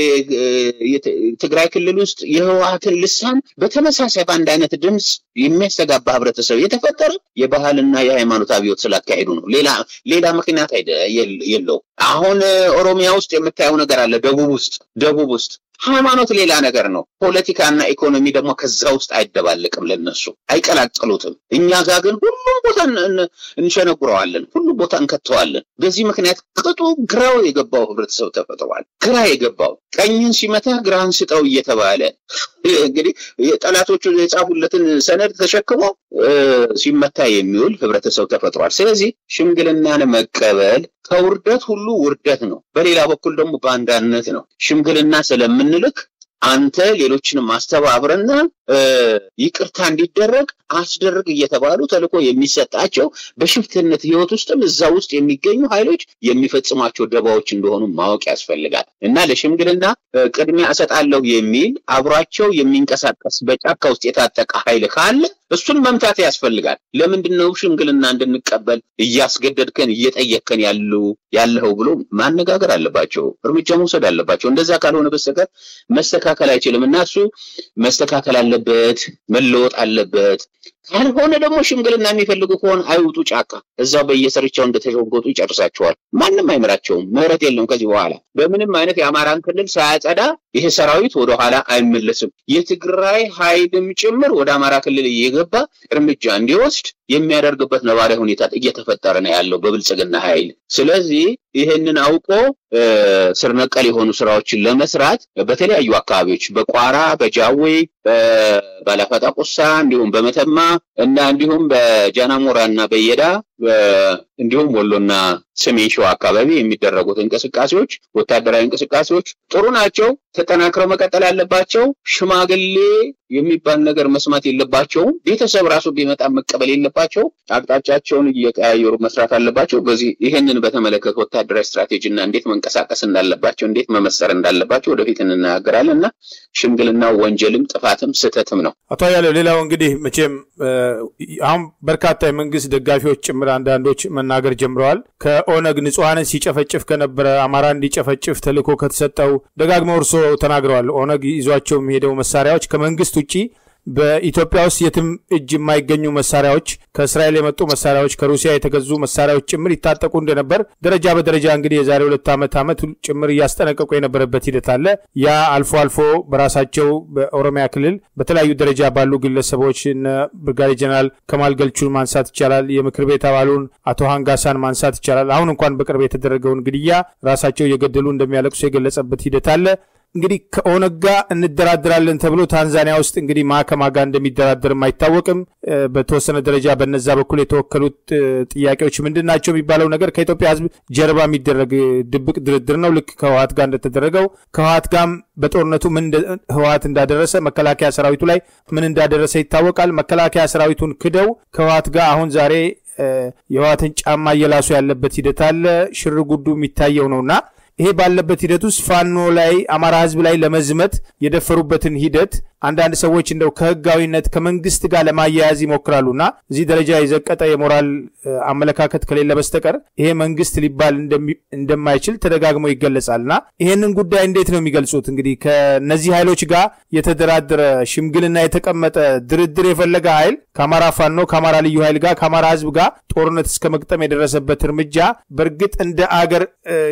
A: ትግራይ ክልል ውስጥ የህወሓትን ልሳን በተመሳሳይ በአንድ አይነት ድምፅ የሚያስተጋባ ህብረተሰብ የተፈጠረ የባህልና የሃይማኖት አብዮት ስላካሄዱ ነው። ሌላ ሌላ ምክንያት የለው። አሁን ኦሮሚያ ውስጥ የምታየው ነገር አለ። ደቡብ ውስጥ ደቡብ ውስጥ ሃይማኖት ሌላ ነገር ነው። ፖለቲካና ኢኮኖሚ ደግሞ ከዛ ውስጥ አይደባለቅም፣ ለነሱ አይቀላቅሉትም። እኛ ጋር ግን ሁሉም ቦታ እንሸነጉረዋለን፣ ሁሉም ቦታ እንከተዋለን። በዚህ ምክንያት ቅጡ ግራው የገባው ህብረተሰብ ተፈጥሯል። ግራ የገባው ቀኝን ሲመታ ግራህን ስጠው እየተባለ እንግዲህ ጠላቶቹ የጻፉለትን ሰነድ ተሸክሞ ሲመታ የሚውል ህብረተሰብ ተፈጥሯል። ስለዚህ ሽምግልናን መቀበል ከውርደት ሁሉ ውርደት ነው። በሌላ በኩል ደግሞ ባንዳነት ነው። ሽምግልና ስለምንልክ አንተ ሌሎችንም አስተባብረና ይቅርታ እንዲደረግ አስደርግ እየተባሉ ተልእኮ የሚሰጣቸው በሽፍትነት ህይወት ውስጥም እዛ ውስጥ የሚገኙ ኃይሎች የሚፈጽሟቸው ደባዎች እንደሆኑ ማወቅ ያስፈልጋል እና ለሽምግልና ቅድሚያ እሰጣለሁ የሚል አብሯቸው የሚንቀሳቀስ በጫካ ውስጥ የታጠቀ ኃይል ካለ እሱን መምታት ያስፈልጋል። ለምንድን ነው ሽምግልና እንድንቀበል እያስገደድከን እየጠየቅከን ያሉ ያለኸው ብሎ ማነጋገር አለባቸው፣ እርምጃ መውሰድ አለባቸው። እንደዛ ካልሆነ በስተቀር መስተካከል አይችልም እና እሱ መስተካከል አለበት፣ መለወጥ አለበት። ካልሆነ ደግሞ ሽምግልና የሚፈልጉ ከሆነ አይውጡ ጫካ፣ እዛው በየስርቻው እንደተሸጎጡ ይጨርሳቸዋል። ማንም አይምራቸውም። ምህረት የለም ከዚህ በኋላ በምንም አይነት የአማራን ክልል ሳያጸዳ ይሄ ሰራዊት ወደኋላ አይመለስም። የትግራይ ኃይልም ጭምር ወደ አማራ ክልል እየገባ እርምጃ እንዲወስድ የሚያደርግበት ነባራዊ ሁኔታ እየተፈጠረ ነው ያለው በብልጽግና ኃይል። ስለዚህ ይህንን አውቆ ስር ነቀል የሆኑ ስራዎችን ለመስራት በተለያዩ አካባቢዎች በቋራ፣ በጃዌ፣ ባላፈጣ ቁሳ እንዲሁም በመተማ እና እንዲሁም በጃናሞራ እና በየዳ እንዲሁም ወሎና ሰሜን ሸዋ አካባቢ የሚደረጉት እንቅስቃሴዎች፣ ወታደራዊ እንቅስቃሴዎች ጥሩ ናቸው፣ ተጠናክረው መቀጠል አለባቸው። ሽማግሌ የሚባል ነገር መስማት የለባቸውም። ቤተሰብ ራሱ ቢመጣ መቀበል የለባቸው። አቅጣጫቸውን እየቀያየሩ መስራት አለባቸው። በዚህ ይህንን በተመለከተ ወታደራዊ ስትራቴጂ እና እንዴት መንቀሳቀስ እንዳለባቸው፣ እንዴት መመሰር እንዳለባቸው ወደፊት እንናገራለን እና ሽምግልና ወንጀልም ጥፋትም ስህተትም ነው።
B: አቶ አያሌው ሌላው እንግዲህ መቼም አሁን በርካታ የመንግስት ደጋፊዎች ጭምር አንዳንዶች መናገር ጀምረዋል። ከኦነግ ንጹሐንን ሲጨፈጭፍ ከነበረ አማራ እንዲጨፈጭፍ ተልዕኮ ከተሰጠው ደጋግመው እርሶ ተናግረዋል። ኦነግ ይዟቸው የሚሄደው መሳሪያዎች ከመንግስት ውጭ በኢትዮጵያ ውስጥ የትም እጅ የማይገኙ መሳሪያዎች ከእስራኤል የመጡ መሳሪያዎች ከሩሲያ የተገዙ መሳሪያዎች ጭምር ይታጠቁ እንደነበር ደረጃ በደረጃ እንግዲህ የዛሬ ሁለት ዓመት ዓመት ጭምር እያስጠነቀቁ የነበረበት ሂደት አለ። ያ አልፎ አልፎ በራሳቸው በኦሮሚያ ክልል በተለያዩ ደረጃ ባሉ ግለሰቦች እነ ብርጋዴ ጀነራል ከማል ገልቹን ማንሳት ይቻላል። የምክር ቤት አባሉን አቶ ሃንጋሳን ማንሳት ይቻላል። አሁን እንኳን በቅርብ የተደረገውን ግድያ ራሳቸው እየገደሉ እንደሚያለቅሱ የገለጸበት ሂደት አለ። እንግዲህ ከኦነግ ጋር እንደራደራለን ተብሎ ታንዛኒያ ውስጥ እንግዲህ ማከማ ጋር እንደሚደራደርም አይታወቅም። በተወሰነ ደረጃ በነዛ በኩል የተወከሉት ጥያቄዎች ምንድን ናቸው የሚባለው ነገር ከኢትዮጵያ ሕዝብ ጀርባ የሚደረግ ድብቅ ድርድር ነው። ልክ ከህወሀት ጋር እንደተደረገው ከህወሀት ጋርም በጦርነቱ ምን ህወሀት እንዳደረሰ መከላከያ ሰራዊቱ ላይ ምን እንዳደረሰ ይታወቃል። መከላከያ ሰራዊቱን ክደው ከህወሀት ጋር አሁን ዛሬ የህወሀትን ጫማ እየላሱ ያለበት ሂደት አለ። ሽር ጉዱ የሚታየው ነውና ይሄ ባለበት ሂደት ውስጥ ፋኖ ላይ አማራ ህዝብ ላይ ለመዝመት የደፈሩበትን ሂደት አንዳንድ ሰዎች እንደው ከህጋዊነት ከመንግስት ጋር ለማያያዝ ይሞክራሉና እዚህ ደረጃ የዘቀጠ የሞራል አመለካከት ከሌለ በስተቀር ይሄ መንግስት ሊባል እንደማይችል ተደጋግሞ ይገለጻልና ይሄንን ጉዳይ እንዴት ነው የሚገልጹት? እንግዲህ ከነዚህ ኃይሎች ጋር የተደራደረ ሽምግልና የተቀመጠ ድርድር የፈለገ ኃይል ከአማራ ፋኖ ከአማራ ልዩ ኃይል ጋር ከአማራ ህዝብ ጋር ጦርነት እስከ መቅጠም የደረሰበት እርምጃ በእርግጥ እንደ አገር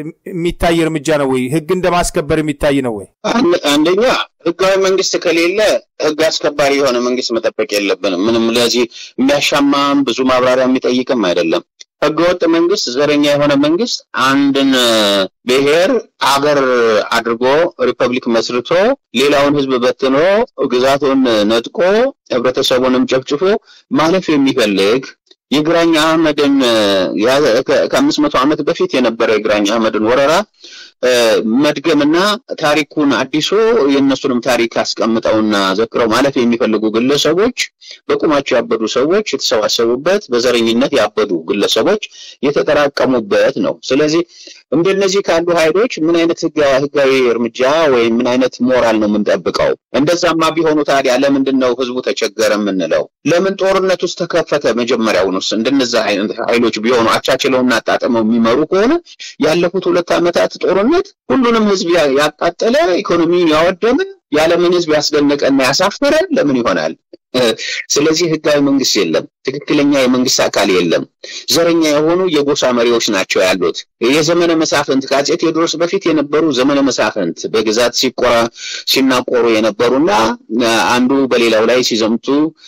B: የሚታይ እርምጃ ነው ወይ? ህግ እንደማስከበር የሚታይ ነው ወይ?
A: አንደኛ ህጋዊ መንግስት ከሌለ ህግ አስከባሪ የሆነ መንግስት መጠበቅ የለብንም። ምንም ለዚህ የሚያሻማም ብዙ ማብራሪያ የሚጠይቅም አይደለም። ህገወጥ መንግስት፣ ዘረኛ የሆነ መንግስት አንድን ብሔር አገር አድርጎ ሪፐብሊክ መስርቶ ሌላውን ህዝብ በትኖ ግዛቱን ነጥቆ ህብረተሰቡንም ጨፍጭፎ ማለፍ የሚፈልግ የግራኝ አህመድን ከአምስት መቶ ዓመት በፊት የነበረ የግራኝ አህመድን ወረራ መድገምና ታሪኩን አዲሶ የእነሱንም ታሪክ አስቀምጠውና ዘክረው ማለፍ የሚፈልጉ ግለሰቦች በቁማቸው ያበዱ ሰዎች የተሰባሰቡበት በዘረኝነት ያበዱ ግለሰቦች የተጠራቀሙበት ነው። ስለዚህ እንደነዚህ ካሉ ኃይሎች ምን አይነት ህጋዊ እርምጃ ወይም ምን አይነት ሞራል ነው የምንጠብቀው? እንደዛማ ቢሆኑ ታዲያ ለምንድን ነው ህዝቡ ተቸገረ የምንለው? ለምን ጦርነት ውስጥ ተከፈተ? መጀመሪያውንስ እንደነዛ አይነት ኃይሎች ቢሆኑ አቻችለውና አጣጥመው የሚመሩ ከሆነ ያለፉት ሁለት ዓመታት ጦርነት ሁሉንም ህዝብ ያቃጠለ ኢኮኖሚውን ያወደመ የዓለምን ህዝብ ያስደነቀና ያሳፈረ ለምን ይሆናል? ስለዚህ ህጋዊ መንግስት የለም። ትክክለኛ የመንግስት አካል የለም። ዘረኛ የሆኑ የጎሳ መሪዎች ናቸው ያሉት። የዘመነ መሳፍንት ከአፄ ቴዎድሮስ በፊት የነበሩ ዘመነ መሳፍንት በግዛት ሲቆራ ሲናቆሩ የነበሩና አንዱ በሌላው ላይ ሲዘምቱ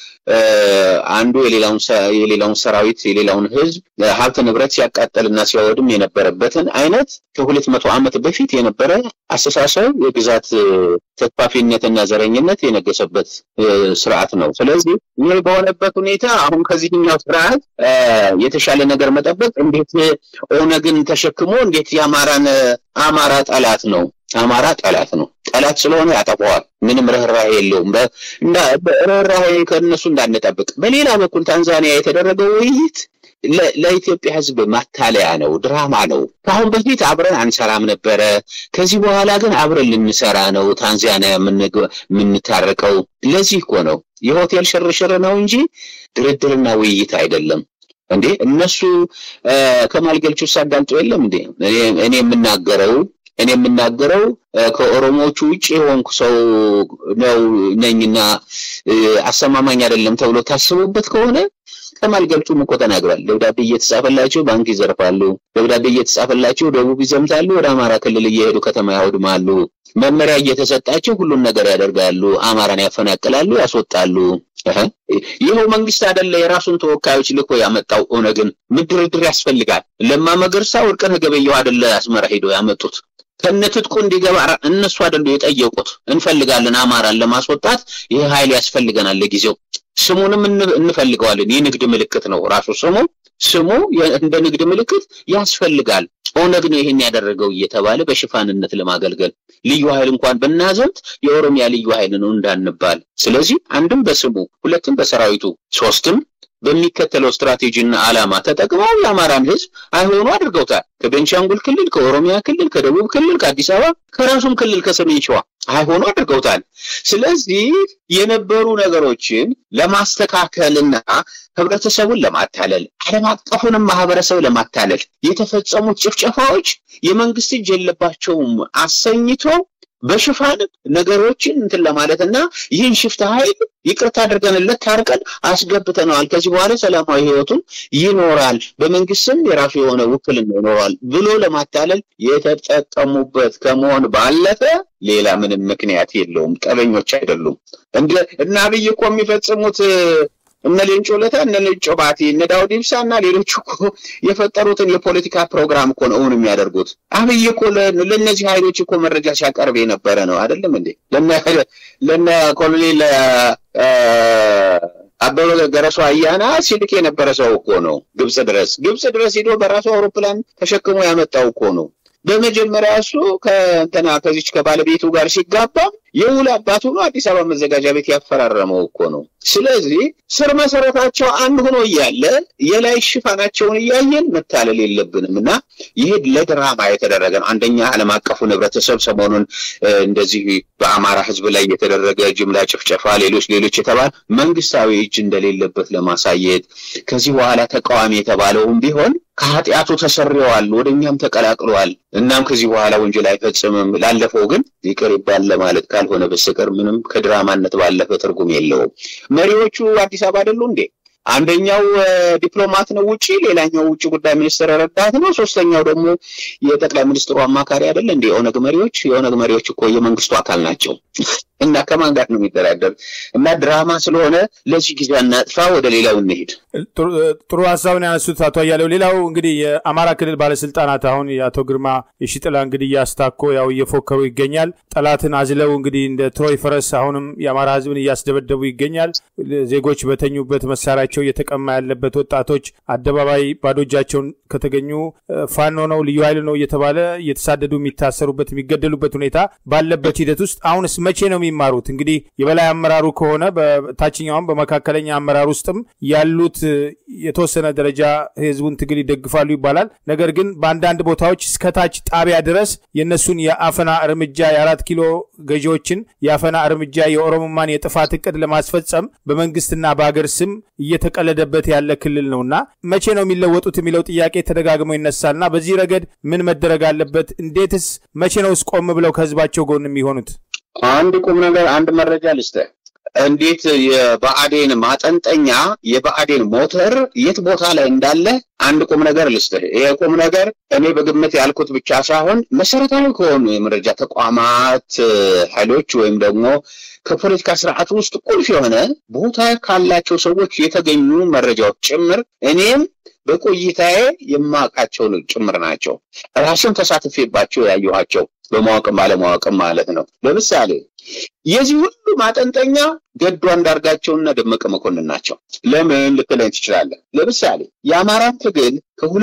A: አንዱ የሌላውን የሌላውን ሰራዊት የሌላውን ህዝብ ሀብት ንብረት ሲያቃጠልና ሲያወድም የነበረበትን አይነት ከሁለት መቶ ዓመት በፊት የነበረ አስተሳሰብ የግዛት ተስፋፊነትና ዘረኝነት የነገሰበት ስርዓት ነው። ስለዚህ ይህ በሆነበት ሁኔታ አሁን ከዚህኛው ስርዓት የተሻለ ነገር መጠበቅ እንዴት ኦነግን ተሸክሞ እንዴት የአማራን አማራ ጠላት ነው አማራ ጠላት ነው። ጠላት ስለሆነ ያጠፋዋል። ምንም ርኅራሄ የለውም። ርኅራሄ ከእነሱ እንዳንጠብቅ። በሌላ በኩል ታንዛኒያ የተደረገው ውይይት ለኢትዮጵያ ሕዝብ ማታለያ ነው፣ ድራማ ነው። ከአሁን በፊት አብረን አንሰራም ነበረ። ከዚህ በኋላ ግን አብረን ልንሰራ ነው ታንዛኒያ የምንታረቀው። ለዚህ እኮ ነው የሆቴል ሽርሽር ነው እንጂ ድርድርና ውይይት አይደለም። እንዴ እነሱ ከማል ገልቹ ሳዳምጦ የለም እንዴ እኔ የምናገረው እኔ የምናገረው ከኦሮሞዎቹ ውጭ የሆንኩ ሰው ነው ነኝና አሰማማኝ አይደለም ተብሎ ታስቡበት ከሆነ ከማል ገልቹም እኮ ተናግሯል። ደብዳቤ እየተጻፈላቸው ባንክ ይዘርፋሉ፣ ደብዳቤ እየተጻፈላቸው ደቡብ ይዘምታሉ፣ ወደ አማራ ክልል እየሄዱ ከተማ ያወድማሉ፣ መመሪያ እየተሰጣቸው ሁሉን ነገር ያደርጋሉ፣ አማራን ያፈናቅላሉ፣ ያስወጣሉ። ይኸው መንግስት አይደለ የራሱን ተወካዮች ልኮ ያመጣው ኦነግን ምን ድርድር ያስፈልጋል? ለማ መገርሳ ወርቅነህ ገበየሁ አይደለ አስመራ ሄደው ያመጡት ከነትጥቁ እንዲገባ እነሱ አይደሉ የጠየቁት። እንፈልጋለን አማራን ለማስወጣት ይህ ኃይል ያስፈልገናል ለጊዜው ስሙንም እንፈልገዋለን። የንግድ ምልክት ነው ራሱ ስሙ ስሙ እንደ ንግድ ምልክት ያስፈልጋል። ኦነግ ነው ይሄን ያደረገው እየተባለ በሽፋንነት ለማገልገል ልዩ ኃይል እንኳን ብናዘምት የኦሮሚያ ልዩ ኃይል ነው እንዳንባል። ስለዚህ አንድም በስሙ ሁለትም በሰራዊቱ ሶስትም በሚከተለው ስትራቴጂና ዓላማ ተጠቅመው የአማራን ሕዝብ አይሆኑ አድርገውታል። ከቤንሻንጉል ክልል፣ ከኦሮሚያ ክልል፣ ከደቡብ ክልል፣ ከአዲስ አበባ ከራሱም ክልል ከሰሜን ሸዋ አይሆኑ አድርገውታል። ስለዚህ የነበሩ ነገሮችን ለማስተካከልና ህብረተሰቡን ለማታለል ዓለም አቀፉንም ማህበረሰብ ለማታለል የተፈጸሙት ጭፍጨፋዎች የመንግስት እጅ የለባቸውም አሰኝቶ በሽፋን ነገሮችን እንትን ለማለት እና ይህን ሽፍታ ኃይል ይቅርታ አድርገንለት ታርቀን አስገብተነዋል፣ ከዚህ በኋላ ሰላማዊ ህይወቱን ይኖራል፣ በመንግስትም የራሱ የሆነ ውክልና ይኖራል ብሎ ለማታለል የተጠቀሙበት ከመሆን ባለፈ ሌላ ምንም ምክንያት የለውም። ጠበኞች አይደሉም። እንደ እና አብይ እኮ የሚፈጽሙት እነ ሌንጮ ለታ እነ ሌንጮ ባቲ እነ ዳውድ ኢብሳ እና ሌሎች እኮ የፈጠሩትን የፖለቲካ ፕሮግራም እኮ ነው እውን የሚያደርጉት። አብይ እኮ ለእነዚህ ኃይሎች እኮ መረጃ ሲያቀርብ የነበረ ነው አይደለም እንዴ? ለነ ኮሎኔል አበበ ገረሱ አያና ሲልክ የነበረ ሰው እኮ ነው ግብጽ ድረስ ግብጽ ድረስ ሄዶ በራሱ አውሮፕላን ተሸክሞ ያመጣው እኮ ነው። በመጀመሪያ እሱ ከእንትና ከዚች ከባለቤቱ ጋር ሲጋባ የውል አባቱ ነው አዲስ አበባ መዘጋጃ ቤት ያፈራረመው እኮ ነው። ስለዚህ ስር መሰረታቸው አንድ ሆኖ እያለ የላይ ሽፋናቸውን እያየን መታለል የለብንም እና ይሄ ለድራማ የተደረገ ነው። አንደኛ ዓለም አቀፉን ህብረተሰብ ሰሞኑን እንደዚህ በአማራ ህዝብ ላይ የተደረገ ጅምላ ጭፍጨፋ፣ ሌሎች ሌሎች የተባለ መንግስታዊ እጅ እንደሌለበት ለማሳየት ከዚህ በኋላ ተቃዋሚ የተባለውም ቢሆን ከኃጢአቱ ተሰርየዋል፣ ወደ እኛም ተቀላቅለዋል። እናም ከዚህ በኋላ ወንጀል አይፈጽምም፣ ላለፈው ግን ይቅር ይባል ለማለት ካልሆነ በስተቀር ምንም ከድራማነት ባለፈ ትርጉም የለውም። መሪዎቹ አዲስ አበባ አይደሉ እንዴ? አንደኛው ዲፕሎማት ነው ውጪ፣ ሌላኛው ውጭ ጉዳይ ሚኒስትር ረዳት ነው፣ ሶስተኛው ደግሞ የጠቅላይ ሚኒስትሩ አማካሪ አይደለ እንዴ? የኦነግ መሪዎች የኦነግ መሪዎች እኮ የመንግስቱ አካል ናቸው እና ከማን ጋር ነው የሚደራደር? እና ድራማ ስለሆነ ለዚህ ጊዜ እናጥፋ፣ ወደ ሌላው እንሄድ።
B: ጥሩ ሀሳብን ያነሱት አቶ አያሌው። ሌላው እንግዲህ የአማራ ክልል ባለስልጣናት አሁን የአቶ ግርማ የሺጥላ እንግዲህ እያስታኮ ያው እየፎከሩ ይገኛል። ጠላትን አዝለው እንግዲህ እንደ ትሮይ ፈረስ አሁንም የአማራ ህዝብን እያስደበደቡ ይገኛል። ዜጎች በተኙበት መሳሪያቸው እየተቀማ ያለበት ወጣቶች አደባባይ ባዶ እጃቸውን ከተገኙ ፋኖ ነው ልዩ ኃይል ነው እየተባለ እየተሳደዱ የሚታሰሩበት የሚገደሉበት ሁኔታ ባለበት ሂደት ውስጥ አሁንስ መቼ ነው የሚማሩት? እንግዲህ የበላይ አመራሩ ከሆነ በታችኛውም በመካከለኛ አመራር ውስጥም ያሉት የተወሰነ ደረጃ ህዝቡን ትግል ይደግፋሉ ይባላል። ነገር ግን በአንዳንድ ቦታዎች እስከታች ጣቢያ ድረስ የእነሱን የአፈና እርምጃ የአራት ኪሎ ገዢዎችን የአፈና እርምጃ የኦሮሞማን የጥፋት እቅድ ለማስፈጸም በመንግስትና በሀገር ስም እየተቀለደበት ያለ ክልል ነውና መቼ ነው የሚለወጡት የሚለው ጥያቄ ተደጋግሞ ይነሳልና በዚህ ረገድ ምን መደረግ አለበት? እንዴትስ መቼ ነውስ ቆም ብለው ከህዝባቸው ጎን የሚሆኑት?
A: አንድ ቁም ነገር አንድ መረጃ ልስጥህ። እንዴት የብአዴን ማጠንጠኛ የብአዴን ሞተር የት ቦታ ላይ እንዳለ አንድ ቁም ነገር ልስጥህ። ይሄ ቁም ነገር እኔ በግምት ያልኩት ብቻ ሳይሆን መሰረታዊ ከሆኑ የመረጃ ተቋማት ኃይሎች ወይም ደግሞ ከፖለቲካ ስርዓት ውስጥ ቁልፍ የሆነ ቦታ ካላቸው ሰዎች የተገኙ መረጃዎች ጭምር እኔም በቆይታዬ የማውቃቸው ጭምር ናቸው። ራስም ተሳትፌባቸው ያየኋቸው በማወቅም ባለማወቅም ማለት ነው። ለምሳሌ የዚህ ሁሉ ማጠንጠኛ ገዱ አንዳርጋቸውና ደመቀ መኮንን ናቸው። ለምን ልትለኝ ትችላለህ? ለምሳሌ የአማራን ትግል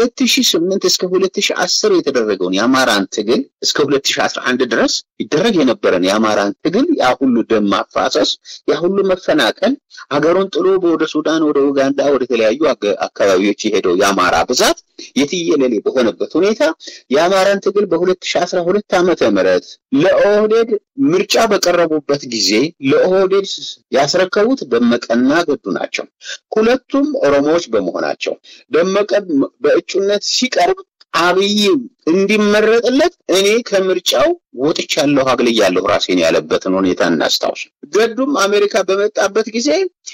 A: ከ2008 እስከ 2010 የተደረገውን የአማራን ትግል እስከ 2011 ድረስ ይደረግ የነበረን የአማራን ትግል ያ ሁሉ ደም ማፋሰስ፣ ያ ሁሉ መፈናቀል፣ ሀገሩን ጥሎ ወደ ሱዳን፣ ወደ ኡጋንዳ፣ ወደ ተለያዩ አካባቢዎች የሄደው የአማራ ብዛት የትየለሌ በሆነበት ሁኔታ የአማራን ትግል በ2012 ዓመተ ምህረት ለኦህዴድ ምርጫ በቀረቡበት ጊዜ ለኦህዴድ ያስረከቡት ደመቀና ገዱ ናቸው። ሁለቱም ኦሮሞዎች በመሆናቸው ደመቀ በእጩነት ሲቀርብ አብይ እንዲመረጥለት እኔ ከምርጫው ወጥቻለሁ፣ አግልያለሁ ራሴን ያለበትን ሁኔታ እናስታውስ። ገዱም አሜሪካ በመጣበት ጊዜ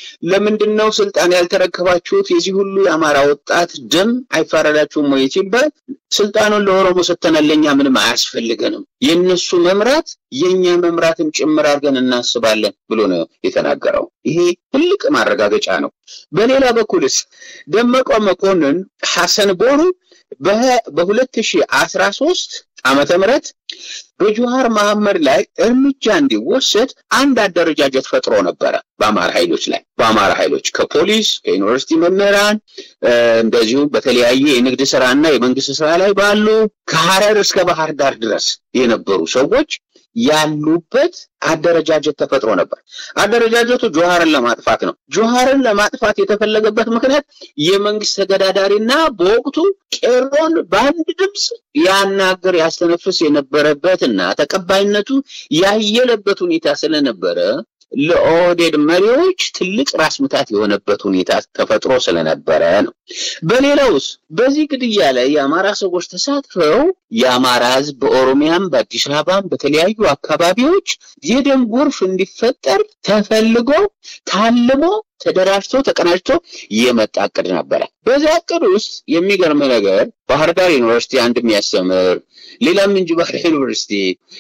A: ለምንድን ነው ስልጣን ያልተረከባችሁት? የዚህ ሁሉ የአማራ ወጣት ደም አይፋረዳችሁም ወይ ሲባል ስልጣኑን ለኦሮሞ ሰተናለኛ ምንም አያስፈልገንም፣ የእነሱ መምራት የእኛ መምራትን ጭምር አድርገን እናስባለን ብሎ ነው የተናገረው። ይሄ ትልቅ ማረጋገጫ ነው። በሌላ በኩልስ ደመቀ መኮንን ሐሰን ቦሩ በ2013 ዓመተ ምህረት በጆሃር መሐመድ ላይ እርምጃ እንዲወሰድ አንድ አደረጃጀት ፈጥሮ ነበረ። በአማራ ኃይሎች ላይ በአማራ ኃይሎች ከፖሊስ ከዩኒቨርሲቲ መምህራን እንደዚሁም በተለያየ የንግድ ስራና የመንግስት ስራ ላይ ባሉ ከሐረር እስከ ባህር ዳር ድረስ የነበሩ ሰዎች ያሉበት አደረጃጀት ተፈጥሮ ነበር። አደረጃጀቱ ጆሃርን ለማጥፋት ነው። ጆሃርን ለማጥፋት የተፈለገበት ምክንያት የመንግስት ተገዳዳሪና በወቅቱ ቄሮን በአንድ ድምፅ ያናገር ያስተነፍስ የነበረበትና ተቀባይነቱ ያየለበት ሁኔታ ስለነበረ ለኦህዴድ መሪዎች ትልቅ ራስ ምታት የሆነበት ሁኔታ ተፈጥሮ ስለነበረ ነው። በሌላውስ በዚህ ግድያ ላይ የአማራ ሰዎች ተሳትፈው የአማራ ህዝብ በኦሮሚያም በአዲስ አበባም በተለያዩ አካባቢዎች የደም ጎርፍ እንዲፈጠር ተፈልጎ ታልሞ ተደራጅቶ ተቀናጅቶ የመጣ እቅድ ነበረ። በዚያ እቅድ ውስጥ የሚገርም ነገር ባህር ዳር ዩኒቨርሲቲ አንድ የሚያስተምር ሌላም እንጅባር ዩኒቨርሲቲ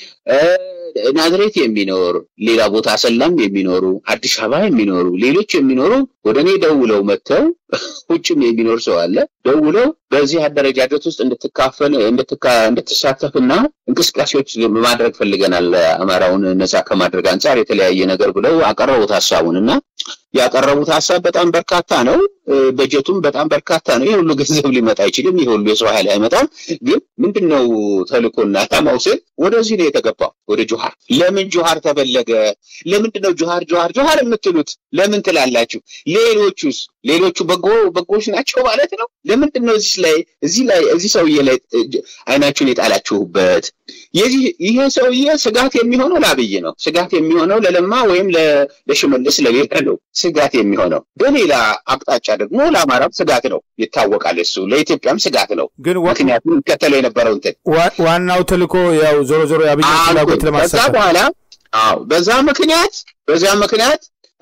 A: ናዝሬት የሚኖር ሌላ ቦታ አሰላም የሚኖሩ አዲስ አበባ የሚኖሩ ሌሎች የሚኖሩ ወደ እኔ ደውለው መጥተው ውጭም የሚኖር ሰው አለ ደውለው በዚህ አደረጃጀት ውስጥ እንድትካፈል እንድትሳተፍና እንቅስቃሴዎች ማድረግ ፈልገናል አማራውን ነፃ ከማድረግ አንጻር የተለያየ ነገር ብለው አቀረቡት ሀሳቡን እና ያቀረቡት ሀሳብ በጣም በርካታ ነው። በጀቱም በጣም በርካታ ነው። ይህ ሁሉ ገንዘብ ሊመጣ አይችልም። ይህ ሁሉ የሰው ኃይል አይመጣም። ግን ምንድነው ተልእኮና ዓላማው ስል ወደዚህ ነው የተገባው፣ ወደ ጆሃር። ለምን ጆሃር ተፈለገ? ለምንድነው ጆሃር ጆሃር ጆሃር የምትሉት? ለምን ትላላችሁ? ሌሎቹስ ሌሎቹ በጎ በጎች ናቸው ማለት ነው። ለምንድን ነው እዚህ ላይ እዚህ ላይ እዚህ ሰውዬ ላይ አይናችሁን የጣላችሁበት? የዚህ ይሄ ሰውዬ ስጋት የሚሆነው ለአብይ ነው። ስጋት የሚሆነው ለለማ ወይም ለሽመልስ ለሌላ ነው ስጋት የሚሆነው። በሌላ አቅጣጫ ደግሞ ለአማራም ስጋት ነው ይታወቃል። እሱ ለኢትዮጵያም ስጋት ነው።
B: ግን
A: ምክንያቱም ይከተለው የነበረው እንትን
B: ዋናው ተልእኮ ያው ዞሮ ዞሮ የአብይ ፍላጎት
A: ከዛ
B: ለማሳካት
A: በኋላ አዎ በዛ ምክንያት በዛ ምክንያት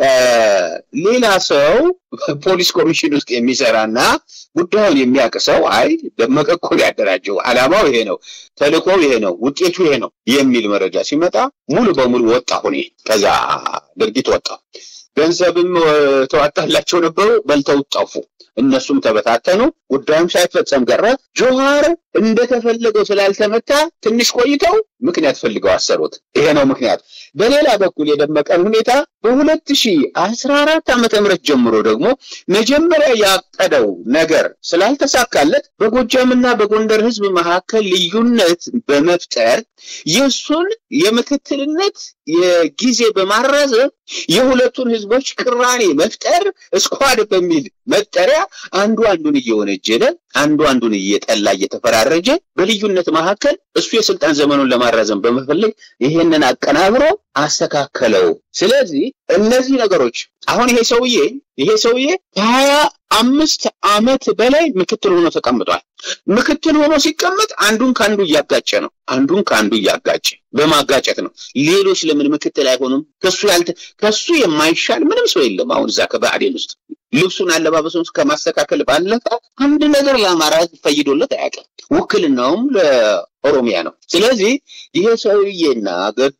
A: ሌላ ሰው ፖሊስ ኮሚሽን ውስጥ የሚሰራና ጉዳዩን የሚያውቅ ሰው አይ ደመቀ እኮ ያደራጀው ዓላማው ይሄ ነው፣ ተልእኮው ይሄ ነው፣ ውጤቱ ይሄ ነው የሚል መረጃ ሲመጣ ሙሉ በሙሉ ወጣ ሁኔ ከዛ ድርጊት ወጣ። ገንዘብም ተዋጣላቸው ነበሩ፣ በልተው ጠፉ። እነሱም ተበታተኑ። ጉዳዩም ሳይፈጸም ቀረ። ጆሃር እንደተፈለገው ስላልተመታ ትንሽ ቆይተው ምክንያት ፈልገው አሰሩት። ይሄ ነው ምክንያት። በሌላ በኩል የደመቀን ሁኔታ በሁለት ሺህ አስራ አራት ዓመተ ምህረት ጀምሮ ደግሞ መጀመሪያ ያቀደው ነገር ስላልተሳካለት በጎጃምና በጎንደር ህዝብ መካከል ልዩነት በመፍጠር የእሱን የምክትልነት የጊዜ በማራዘም የሁለቱን ህዝቦች ቅራኔ መፍጠር ስኳድ በሚል መጠሪያ አንዱ አንዱን እየወነጀለ አንዱ አንዱን እየጠላ እየተፈራረጀ በልዩነት መካከል እሱ የስልጣን ዘመኑን ለማራዘም በመፈለግ ይሄንን አቀናብሮ አስተካከለው። ስለዚህ እነዚህ ነገሮች አሁን ይሄ ሰውዬ ይሄ ሰውዬ ከሀያ አምስት ዓመት በላይ ምክትል ሆኖ ተቀምጧል። ምክትል ሆኖ ሲቀመጥ አንዱን ከአንዱ እያጋጨ ነው። አንዱን ከአንዱ እያጋጨ በማጋጨት ነው። ሌሎች ለምን ምክትል አይሆኑም? ከሱ ያልተ ከሱ የማይሻል ምንም ሰው የለም። አሁን እዛ ከብአዴን ውስጥ ልብሱን አለባበሱን ከማስተካከል ባለፈ አንድ ነገር ለአማራ ህዝብ ፈይዶለት አያውቅም። ውክልናውም ለኦሮሚያ ነው። ስለዚህ ይሄ ሰውዬና ገዱ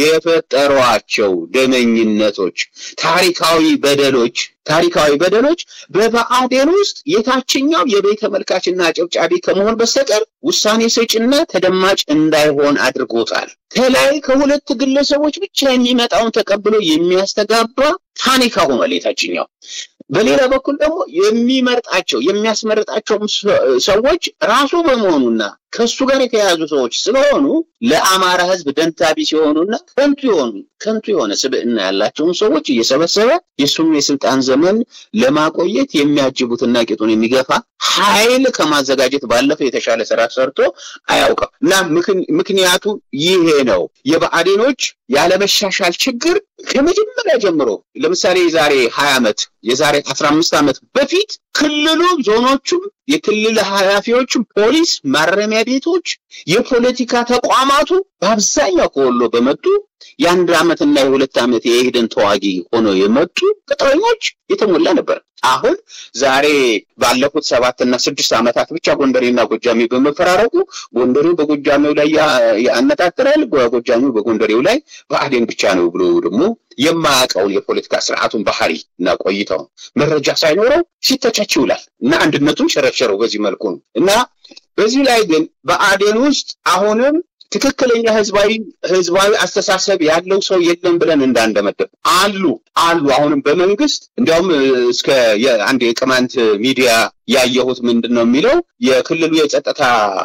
A: የፈጠሯቸው ደመኝነቶች፣ ታሪካዊ በደሎች ታሪካዊ በደሎች በብአዴን ውስጥ የታችኛው የቤተ ተመልካችና አጨብጫቢ ከመሆን በስተቀር ውሳኔ ሰጪና ተደማጭ እንዳይሆን አድርጎታል። ከላይ ከሁለት ግለሰቦች ብቻ የሚመጣውን ተቀብሎ የሚያስተጋባ ታኒካ ሆኗል የታችኛው። በሌላ በኩል ደግሞ የሚመርጣቸው የሚያስመርጣቸው ሰዎች ራሱ በመሆኑና ከሱ ጋር የተያያዙ ሰዎች ስለሆኑ ለአማራ ህዝብ ደንታቢ ሲሆኑና ከንቱ የሆኑ ከንቱ የሆነ ስብዕና ያላቸውን ሰዎች እየሰበሰበ የሱም የስልጣን ዘመን ለማቆየት የሚያጅቡትና ቂጡን የሚገፋ ኃይል ከማዘጋጀት ባለፈ የተሻለ ስራ ሰርቶ አያውቅም እና ምክንያቱ ይሄ ነው። የብአዴኖች ያለመሻሻል ችግር ከመጀመሪያ ጀምሮ ለምሳሌ የዛሬ ሀያ ዓመት የዛሬ አስራ አምስት ዓመት በፊት ክልሉ ዞኖቹም የክልል ኃላፊዎችም ፖሊስ፣ ማረሚያ ቤቶች፣ የፖለቲካ ተቋማቱ በአብዛኛው ከወሎ በመጡ የአንድ ዓመትና የሁለት ዓመት የኢህዴን ተዋጊ ሆነው የመጡ ቅጥረኞች የተሞላ ነበር። አሁን ዛሬ ባለፉት ሰባትና ስድስት ዓመታት ብቻ ጎንደሬና ጎጃሜ በመፈራረቁ ጎንደሬው በጎጃሜው ላይ ያነጣጥራል፣ ጎጃሜው በጎንደሬው ላይ ብአዴን ብቻ ነው ብሎ ደግሞ የማያውቀውን የፖለቲካ ስርዓቱን ባህሪ እና ቆይተው መረጃ ሳይኖረው ሲተቻች ይውላል እና አንድነቱን ሸረሸረው በዚህ መልኩ ነው እና በዚህ ላይ ግን በአዴን ውስጥ አሁንም ትክክለኛ ህዝባዊ ህዝባዊ አስተሳሰብ ያለው ሰው የለም ብለን እንዳንደመደብ አሉ አሉ። አሁንም በመንግስት እንዲያውም እስከ አንድ የቅማንት ሚዲያ ያየሁት ምንድን ነው የሚለው የክልሉ የጸጥታ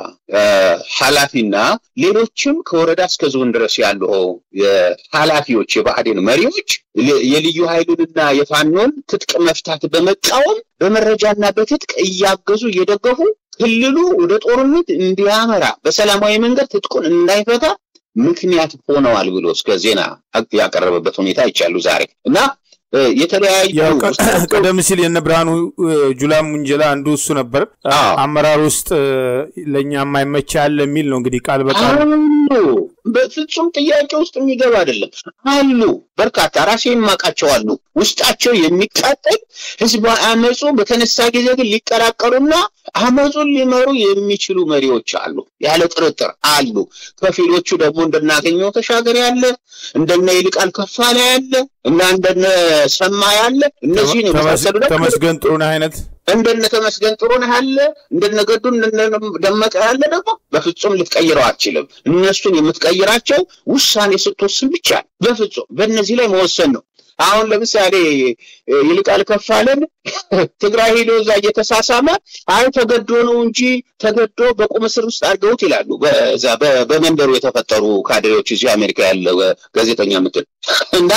A: ኃላፊና ሌሎችም ከወረዳ እስከ ዞን ድረስ ያሉ ኃላፊዎች የብአዴን መሪዎች የልዩ ኃይሉንና የፋኖን ትጥቅ መፍታት በመቃወም በመረጃና በትጥቅ እያገዙ እየደገፉ ክልሉ ወደ ጦርነት እንዲያመራ በሰላማዊ መንገድ ትጥቁን እንዳይፈታ ምክንያት ሆነዋል ብሎ እስከ ዜና ያቀረበበት ሁኔታ ይቻሉ ዛሬ እና የተለያዩ
B: ቀደም ሲል የነ ብርሃኑ ጁላም ውንጀላ አንዱ እሱ ነበር። አመራር ውስጥ ለእኛ የማይመቻ አለ የሚል ነው እንግዲህ ቃል በቃል
A: አሉ። በፍጹም ጥያቄ ውስጥ የሚገባ አይደለም። አሉ በርካታ ራሴ የማውቃቸው አሉ። ውስጣቸው የሚቃጠል ህዝባዊ አመፁ በተነሳ ጊዜ ግን ሊቀላቀሉና አመፁን ሊመሩ የሚችሉ መሪዎች አሉ፣ ያለ ጥርጥር አሉ። ከፊሎቹ ደግሞ እንደናገኘው ተሻገር ያለ እንደነ ይልቃል ከፋለ ያለ እና እንደነ ሰማ ያለ እነዚህን የመሳሰሉ
B: ተመስገን ጥሩነህ አይነት
A: እንደነ ተመስገን ጥሩነህ ያለ እንደነ ገዱ እንደነ ደመቀ ያለ ደግሞ በፍጹም ልትቀይረው አትችልም። እነሱን የምትቀይራቸው ውሳኔ ስትወስን ብቻ በፍጹም በእነዚህ ላይ መወሰን ነው። አሁን ለምሳሌ ይልቃል ከፋለን ትግራይ ሄዶ እዛ እየተሳሳመ አይ ተገዶ ነው እንጂ ተገዶ በቁም እስር ውስጥ አድርገውት ይላሉ። በዛ በመንደሩ የተፈጠሩ ካድሬዎች እዚህ አሜሪካ ያለ ጋዜጠኛ ምትል እና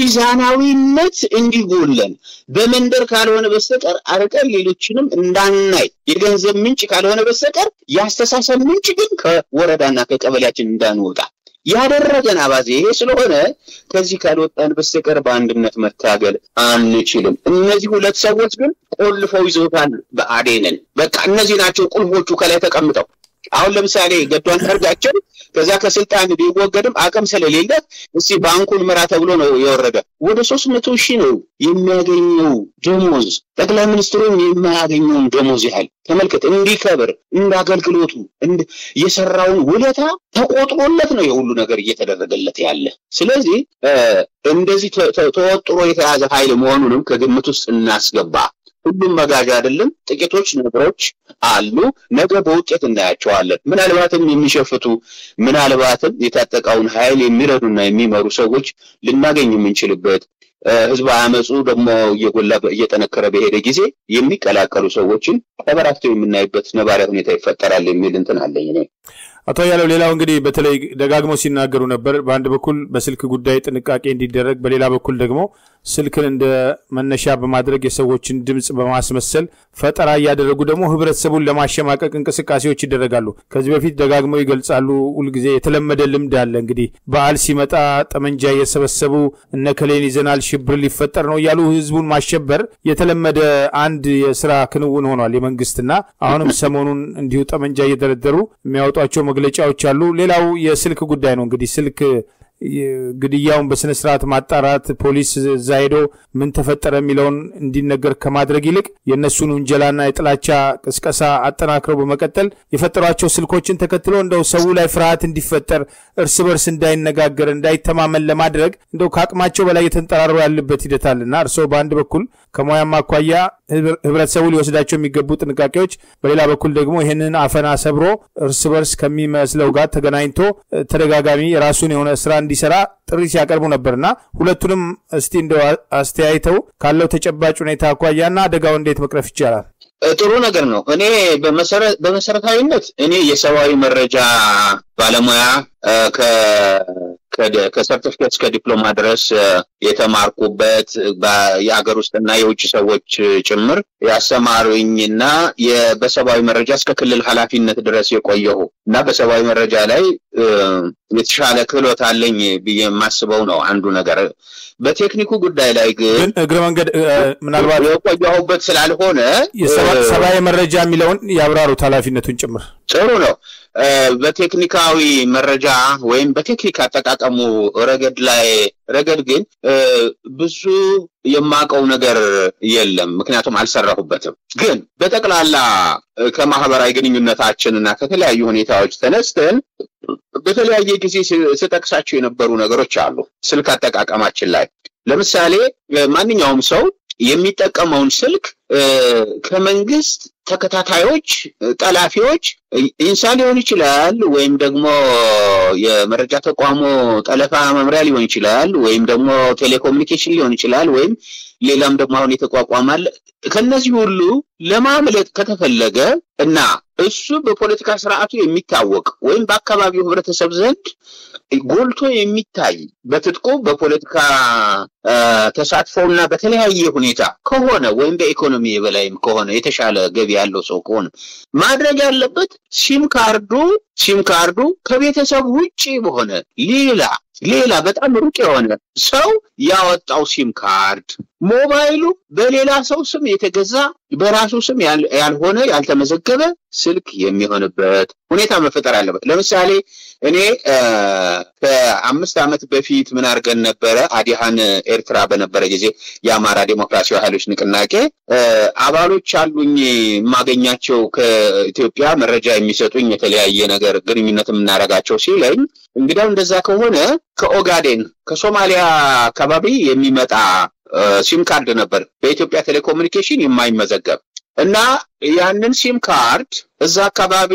A: ሚዛናዊነት እንዲጎለን በመንደር ካልሆነ በስተቀር አርቀን ሌሎችንም እንዳናይ የገንዘብ ምንጭ ካልሆነ በስተቀር የአስተሳሰብ ምንጭ ግን ከወረዳና ከቀበሌያችን እንዳንወጣ ያደረገን አባዜ ይሄ ስለሆነ ከዚህ ካልወጣን በስተቀር በአንድነት መታገል አንችልም። እነዚህ ሁለት ሰዎች ግን ቆልፈው ይዘውታል ብአዴንን። በቃ እነዚህ ናቸው ቁልፎቹ ከላይ ተቀምጠው። አሁን ለምሳሌ ገዱ አንዳርጋቸው ከዛ ከስልጣን ቢወገድም አቅም ስለሌለ እስቲ ባንኩን ምራ ተብሎ ነው የወረደ። ወደ ሶስት መቶ ሺህ ነው የሚያገኘው ደሞዝ። ጠቅላይ ሚኒስትሩም የማያገኘውን ደሞዝ ያህል ተመልከት። እንዲከብር እንደ አገልግሎቱ የሰራውን ውለታ ተቆጥሮለት ነው የሁሉ ነገር እየተደረገለት ያለ። ስለዚህ እንደዚህ ተወጥሮ የተያዘ ኃይል መሆኑንም ከግምት ውስጥ እናስገባ። ሁሉም መጋዣ አይደለም። ጥቂቶች ነገሮች አሉ። ነገ በውጤት እናያቸዋለን። ምናልባትም የሚሸፍቱ ምናልባትም የታጠቀውን ኃይል የሚረዱና የሚመሩ ሰዎች ልናገኝ የምንችልበት ህዝብ አመፁ ደግሞ እየጎላ እየጠነከረ በሄደ ጊዜ የሚቀላቀሉ ሰዎችን ተበራክተው የምናይበት ነባሪያ ሁኔታ ይፈጠራል የሚል እንትን አለኝ እኔ።
B: አቶ ያለው ሌላው እንግዲህ በተለይ ደጋግመው ሲናገሩ ነበር። በአንድ በኩል በስልክ ጉዳይ ጥንቃቄ እንዲደረግ፣ በሌላ በኩል ደግሞ ስልክን እንደ መነሻ በማድረግ የሰዎችን ድምፅ በማስመሰል ፈጠራ እያደረጉ ደግሞ ህብረተሰቡን ለማሸማቀቅ እንቅስቃሴዎች ይደረጋሉ። ከዚህ በፊት ደጋግመው ይገልጻሉ። ሁልጊዜ የተለመደ ልምድ አለ። እንግዲህ በዓል ሲመጣ ጠመንጃ እየሰበሰቡ እነ ከሌን ይዘናል፣ ሽብር ሊፈጠር ነው እያሉ ህዝቡን ማሸበር የተለመደ አንድ የስራ ክንውን ሆኗል የመንግስትና አሁንም ሰሞኑን እንዲሁ ጠመንጃ እየደረደሩ የሚያወጧቸው መግለጫዎች አሉ። ሌላው የስልክ ጉዳይ ነው። እንግዲህ ስልክ ግድያውን በስነ ስርዓት ማጣራት ፖሊስ እዛ ሄዶ ምን ተፈጠረ የሚለውን እንዲነገር ከማድረግ ይልቅ የእነሱን ውንጀላና የጥላቻ ቅስቀሳ አጠናክረው በመቀጠል የፈጠሯቸው ስልኮችን ተከትሎ እንደው ሰው ላይ ፍርሃት እንዲፈጠር እርስ በርስ እንዳይነጋገር እንዳይተማመን ለማድረግ እንደው ከአቅማቸው በላይ የተንጠራሩ ያለበት ሂደት አለና እርስዎ በአንድ በኩል ከሙያም አኳያ ህብረተሰቡ ሊወስዳቸው የሚገቡ ጥንቃቄዎች፣ በሌላ በኩል ደግሞ ይህንን አፈና ሰብሮ እርስ በርስ ከሚመስለው ጋር ተገናኝቶ ተደጋጋሚ የራሱን የሆነ ስራ እንዲሰራ ጥሪ ሲያቀርቡ ነበርና ሁለቱንም እስቲ እንደው አስተያይተው ካለው ተጨባጭ ሁኔታ አኳያና አደጋው እንዴት መቅረፍ ይቻላል?
A: ጥሩ ነገር ነው። እኔ በመሰረታዊነት እኔ የሰብአዊ መረጃ ባለሙያ ከሰርቲፊኬት እስከ ዲፕሎማ ድረስ የተማርኩበት የሀገር ውስጥና የውጭ ሰዎች ጭምር ያሰማሩኝና በሰብአዊ መረጃ እስከ ክልል ኃላፊነት ድረስ የቆየሁ እና በሰብአዊ መረጃ ላይ የተሻለ ክህሎት አለኝ ብዬ የማስበው ነው አንዱ ነገር። በቴክኒኩ ጉዳይ ላይ ግን
B: እግረ መንገድ ምናልባት
A: የቆየሁበት ስላልሆነ
B: ሰብአዊ መረጃ የሚለውን ያብራሩት ኃላፊነቱን ጭምር
A: ጥሩ ነው። በቴክኒካዊ መረጃ ወይም በቴክኒክ አጠቃቀሙ ረገድ ላይ ረገድ ግን ብዙ የማውቀው ነገር የለም፣ ምክንያቱም አልሰራሁበትም። ግን በጠቅላላ ከማህበራዊ ግንኙነታችን እና ከተለያዩ ሁኔታዎች ተነስተን በተለያየ ጊዜ ስጠቅሳቸው የነበሩ ነገሮች አሉ። ስልክ አጠቃቀማችን ላይ ለምሳሌ ማንኛውም ሰው የሚጠቀመውን ስልክ ከመንግስት ተከታታዮች፣ ጠላፊዎች ኢንሳ ሊሆን ይችላል፣ ወይም ደግሞ የመረጃ ተቋሙ ጠለፋ መምሪያ ሊሆን ይችላል፣ ወይም ደግሞ ቴሌኮሙኒኬሽን ሊሆን ይችላል፣ ወይም ሌላም ደግሞ አሁን የተቋቋማል። ከነዚህ ሁሉ ለማምለጥ ከተፈለገ እና እሱ በፖለቲካ ስርዓቱ የሚታወቅ ወይም በአካባቢው ህብረተሰብ ዘንድ ጎልቶ የሚታይ በትጥቁ በፖለቲካ ተሳትፎና በተለያየ ሁኔታ ከሆነ ወይም በኢኮኖሚ የበላይም ከሆነ የተሻለ ገቢ ያለው ሰው ከሆነ ማድረግ ያለበት ሲም ካርዱ ሲም ካርዱ ከቤተሰብ ውጪ በሆነ ሌላ ሌላ በጣም ሩቅ የሆነ ሰው ያወጣው ሲም ካርድ ሞባይሉ በሌላ ሰው ስም የተገዛ በራሱ ስም ያልሆነ ያልተመዘገበ ስልክ የሚሆንበት ሁኔታ መፈጠር አለበት። ለምሳሌ እኔ ከአምስት ዓመት በፊት ምን አድርገን ነበረ? አዲሃን ኤርትራ በነበረ ጊዜ የአማራ ዴሞክራሲያዊ ኃይሎች ንቅናቄ አባሎች አሉኝ የማገኛቸው ከኢትዮጵያ መረጃ የሚሰጡኝ የተለያየ ነገር ግንኙነት የምናደርጋቸው ሲለኝ እንግዲያው እንደዛ ከሆነ ከኦጋዴን ከሶማሊያ አካባቢ የሚመጣ ሲም ካርድ ነበር በኢትዮጵያ ቴሌኮሙኒኬሽን የማይመዘገብ እና ያንን ሲም ካርድ እዛ አካባቢ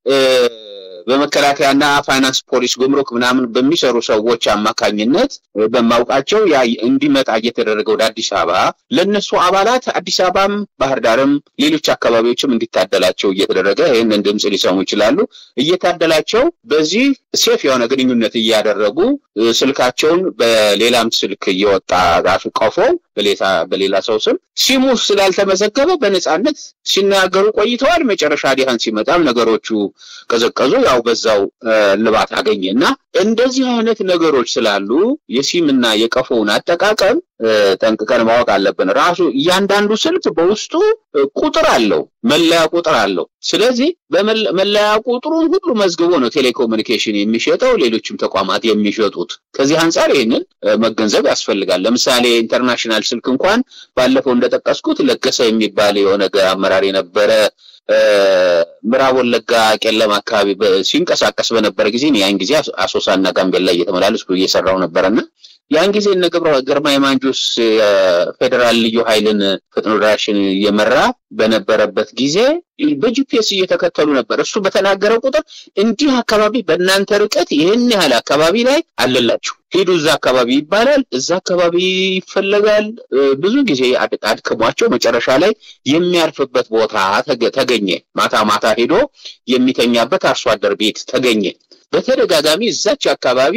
A: በመከላከያና ፋይናንስ ፖሊስ፣ ጉምሩክ ምናምን በሚሰሩ ሰዎች አማካኝነት በማውቃቸው ያ እንዲመጣ እየተደረገ ወደ አዲስ አበባ ለእነሱ አባላት አዲስ አበባም ባህር ዳርም ሌሎች አካባቢዎችም እንዲታደላቸው እየተደረገ ይህንን ድምፅ ሊሰሙ ይችላሉ። እየታደላቸው በዚህ ሴፍ የሆነ ግንኙነት እያደረጉ ስልካቸውን በሌላም ስልክ እየወጣ ራሱ ቀፎ በሌላ ሰው ስም ሲሙ ስላልተመዘገበ በነፃነት ሲናገሩ ቆይተዋል። መጨረሻ ዲሃን ሲመጣም ነገሮቹ ቀዘቀዙ። ያው በዛው ልባት አገኘ እና እንደዚህ አይነት ነገሮች ስላሉ የሲምና የቀፎውን አጠቃቀም ጠንቅቀን ማወቅ አለብን። ራሱ እያንዳንዱ ስልክ በውስጡ ቁጥር አለው፣ መለያ ቁጥር አለው። ስለዚህ በመለያ ቁጥሩን ሁሉ መዝግቦ ነው ቴሌኮሙኒኬሽን የሚሸጠው፣ ሌሎችም ተቋማት የሚሸጡት። ከዚህ አንጻር ይህንን መገንዘብ ያስፈልጋል። ለምሳሌ ኢንተርናሽናል ስልክ እንኳን ባለፈው እንደጠቀስኩት ለገሰ የሚባል የሆነ አመራር የነበረ ምዕራብ ወለጋ ቄለም አካባቢ ሲንቀሳቀስ በነበረ ጊዜ ያን ጊዜ አሶሳና ጋምቤላ እየተመላለስኩ እየሰራው ነበረና ያን ጊዜ እነ ግርማ የማንጁስ የፌዴራል ልዩ ኃይልን ፈጥኖ ደራሽን እየመራ በነበረበት ጊዜ በጂፒኤስ እየተከተሉ ነበር። እሱ በተናገረው ቁጥር እንዲህ አካባቢ በእናንተ ርቀት ይህን ያህል አካባቢ ላይ አለላችሁ፣ ሂዱ እዛ አካባቢ ይባላል። እዛ አካባቢ ይፈለጋል። ብዙ ጊዜ አድክሟቸው መጨረሻ ላይ የሚያርፍበት ቦታ ተገኘ። ማታ ማታ ሄዶ የሚተኛበት አርሶ አደር ቤት ተገኘ። በተደጋጋሚ እዛች አካባቢ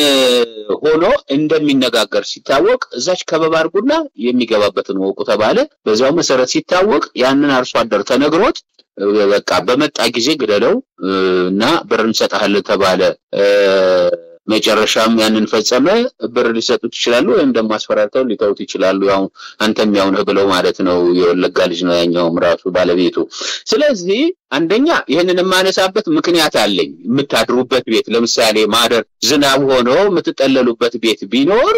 A: ሆኖ እንደሚነጋገር ሲታወቅ እዛች ከበባ አድርጉና የሚገባበትን ወቁ ተባለ። በዚያው መሰረት ሲታወቅ ያንን አርሶ አደር ተነግሮት በቃ በመጣ ጊዜ ግደለው እና ብር እንሰጥሃለን ተባለ። መጨረሻም ያንን ፈጸመ። ብር ሊሰጡት ይችላሉ፣ ወይም ደግሞ አስፈራርተው ሊተውት ይችላሉ። ያው አንተም ያው ነህ ብለው ማለት ነው። የወለጋ ልጅ ነው ያኛውም ራሱ ባለቤቱ። ስለዚህ አንደኛ ይህንን የማነሳበት ምክንያት አለኝ። የምታድሩበት ቤት ለምሳሌ ማደር ዝናብ ሆኖ የምትጠለሉበት ቤት ቢኖር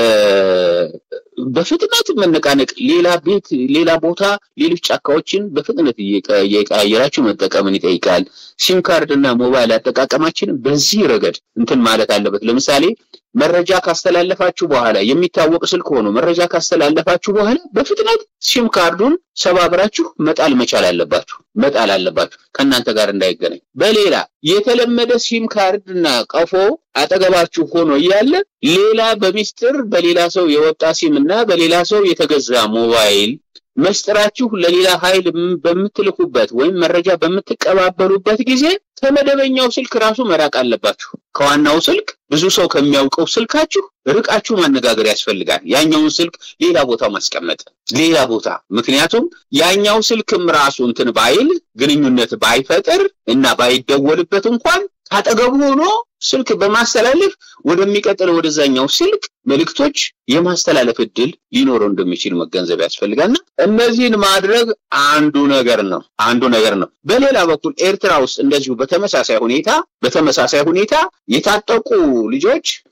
A: በፍጥነት መነቃነቅ፣ ሌላ ቤት፣ ሌላ ቦታ፣ ሌሎች ጫካዎችን በፍጥነት እየቀያየራችሁ መጠቀምን ይጠይቃል። ሲም ካርድ እና ሞባይል አጠቃቀማችን በዚህ ረገድ እንትን ማለት አለበት። ለምሳሌ መረጃ ካስተላለፋችሁ በኋላ የሚታወቅ ስልክ ሆኖ መረጃ ካስተላለፋችሁ በኋላ በፍጥነት ሲም ካርዱን ሰባብራችሁ መጣል መቻል አለባችሁ መጣል አለባችሁ ከእናንተ ጋር እንዳይገናኝ። በሌላ የተለመደ ሲም ካርድ እና ቀፎ አጠገባችሁ ሆኖ እያለ ሌላ በሚስጥር በሌላ ሰው የወጣ ሲም እና በሌላ ሰው የተገዛ ሞባይል መስጥራችሁ ለሌላ ኃይል በምትልኩበት ወይም መረጃ በምትቀባበሉበት ጊዜ ከመደበኛው ስልክ ራሱ መራቅ አለባችሁ። ከዋናው ስልክ ብዙ ሰው ከሚያውቀው ስልካችሁ ርቃችሁ ማነጋገር ያስፈልጋል። ያኛውን ስልክ ሌላ ቦታ ማስቀመጥ ሌላ ቦታ። ምክንያቱም ያኛው ስልክም ራሱ እንትን ባይል ግንኙነት ባይፈጥር እና ባይደወልበት እንኳን ካጠገቡ ሆኖ ስልክ በማስተላለፍ ወደሚቀጥለው ወደዛኛው ስልክ መልእክቶች የማስተላለፍ እድል ሊኖረው እንደሚችል መገንዘብ ያስፈልጋልና እነዚህን ማድረግ አንዱ ነገር ነው አንዱ ነገር ነው። በሌላ በኩል ኤርትራ ውስጥ እንደዚሁ በተመሳሳይ ሁኔታ በተመሳሳይ ሁኔታ የታጠቁ ልጆች